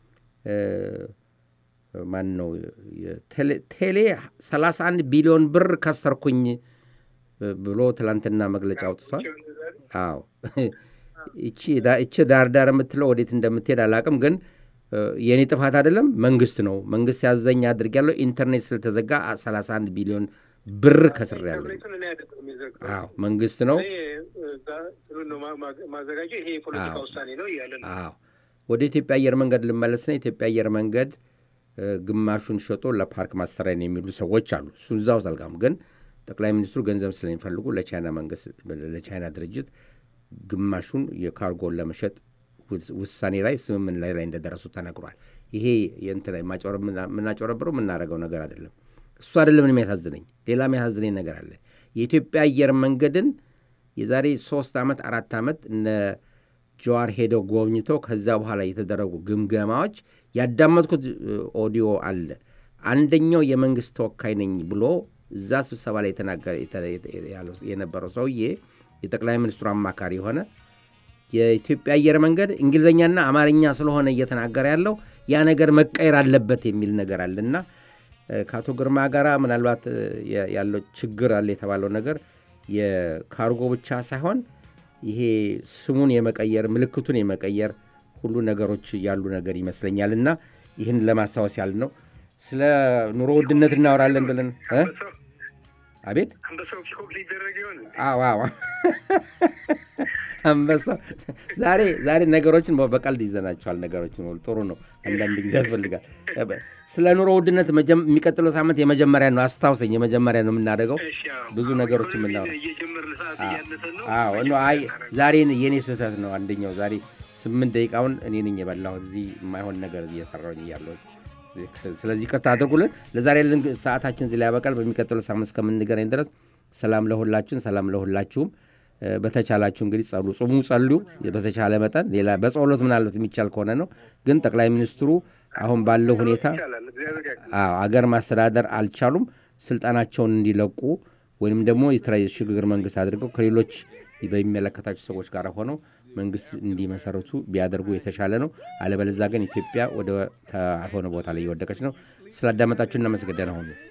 ማን ነው ቴሌ 31 ቢሊዮን ብር ከሰርኩኝ ብሎ ትላንትና መግለጫ አውጥቷል። አዎ እቺ ዳር ዳር የምትለው ወዴት እንደምትሄድ አላቅም፣ ግን የእኔ ጥፋት አይደለም፣ መንግስት ነው። መንግስት ያዘኝ አድርጌያለሁ። ኢንተርኔት ስለተዘጋ 31 ቢሊዮን ብር ከስሬያለሁ። አዎ መንግስት ነው። ማዘጋጀው ይሄ የፖለቲካ ውሳኔ ነው እያለ ነው። አዎ ወደ ኢትዮጵያ አየር መንገድ ልመለስና የኢትዮጵያ አየር መንገድ ግማሹን ሸጦ ለፓርክ ማሰሪያ ነው የሚሉ ሰዎች አሉ። እሱ እዛ ውስጥ አልጋም። ግን ጠቅላይ ሚኒስትሩ ገንዘብ ስለሚፈልጉ ለቻይና መንግስት ለቻይና ድርጅት ግማሹን የካርጎን ለመሸጥ ውሳኔ ላይ ስምምን ላይ ላይ እንደደረሱ ተነግሯል። ይሄ የእንት ላይ የምናጨረብረው የምናደርገው ነገር አይደለም። እሱ አይደለም የሚያሳዝነኝ፣ ሌላ የሚያሳዝነኝ ነገር አለ። የኢትዮጵያ አየር መንገድን የዛሬ ሶስት ዓመት አራት ዓመት እነ ጀዋር ሄደው ጎብኝተው ከዛ በኋላ የተደረጉ ግምገማዎች ያዳመጥኩት ኦዲዮ አለ። አንደኛው የመንግስት ተወካይ ነኝ ብሎ እዛ ስብሰባ ላይ የተናገረ የነበረው ሰውዬ የጠቅላይ ሚኒስትሩ አማካሪ የሆነ የኢትዮጵያ አየር መንገድ እንግሊዝኛና አማርኛ ስለሆነ እየተናገረ ያለው ያ ነገር መቀየር አለበት የሚል ነገር አለና ከአቶ ግርማ ጋር ምናልባት ያለው ችግር አለ የተባለው ነገር የካርጎ ብቻ ሳይሆን ይሄ ስሙን የመቀየር ምልክቱን የመቀየር ሁሉ ነገሮች ያሉ ነገር ይመስለኛል። እና ይህን ለማስታወስ ያህል ነው። ስለ ኑሮ ውድነት እናወራለን ብለን አቤት አንበሳው ፒኮክ ሊደረግ ይሆን? አዎ አዎ፣ አንበሳው ዛሬ ዛሬ ነገሮችን በቀልድ ይዘናቸዋል። ነገሮችን ጥሩ ነው። አንዳንድ ጊዜ ያስፈልጋል። ስለ ኑሮ ውድነት የሚቀጥለው ሳምንት የመጀመሪያ ነው። አስታውሰኝ፣ የመጀመሪያ ነው የምናደርገው ብዙ ነገሮች የምናወራው። አይ ዛሬ የእኔ ስህተት ነው። አንደኛው ዛሬ ስምንት ደቂቃውን እኔ ነኝ የበላሁት እዚህ የማይሆን ነገር እየሰራሁኝ እያለሁኝ ስለዚህ ይቅርታ አድርጉልን። ለዛሬ ያለን ሰዓታችን እዚህ ላይ ያበቃል። በሚቀጥለው ሳምንት እስከምንገናኝ ድረስ ሰላም ለሁላችሁን፣ ሰላም ለሁላችሁም። በተቻላችሁ እንግዲህ ጸሉ፣ ጽሙ፣ ጸልዩ። በተቻለ መጠን ሌላ በጸሎት ምናልባት የሚቻል ከሆነ ነው። ግን ጠቅላይ ሚኒስትሩ አሁን ባለው ሁኔታ አገር ማስተዳደር አልቻሉም። ስልጣናቸውን እንዲለቁ ወይም ደግሞ የሽግግር መንግስት አድርገው ከሌሎች በሚመለከታቸው ሰዎች ጋር ሆነው መንግስት እንዲመሰረቱ ቢያደርጉ የተሻለ ነው። አለበለዛ ግን ኢትዮጵያ ወደ ሆነ ቦታ ላይ እየወደቀች ነው። ስላዳመጣችሁ እናመሰግናለን። ሆኑ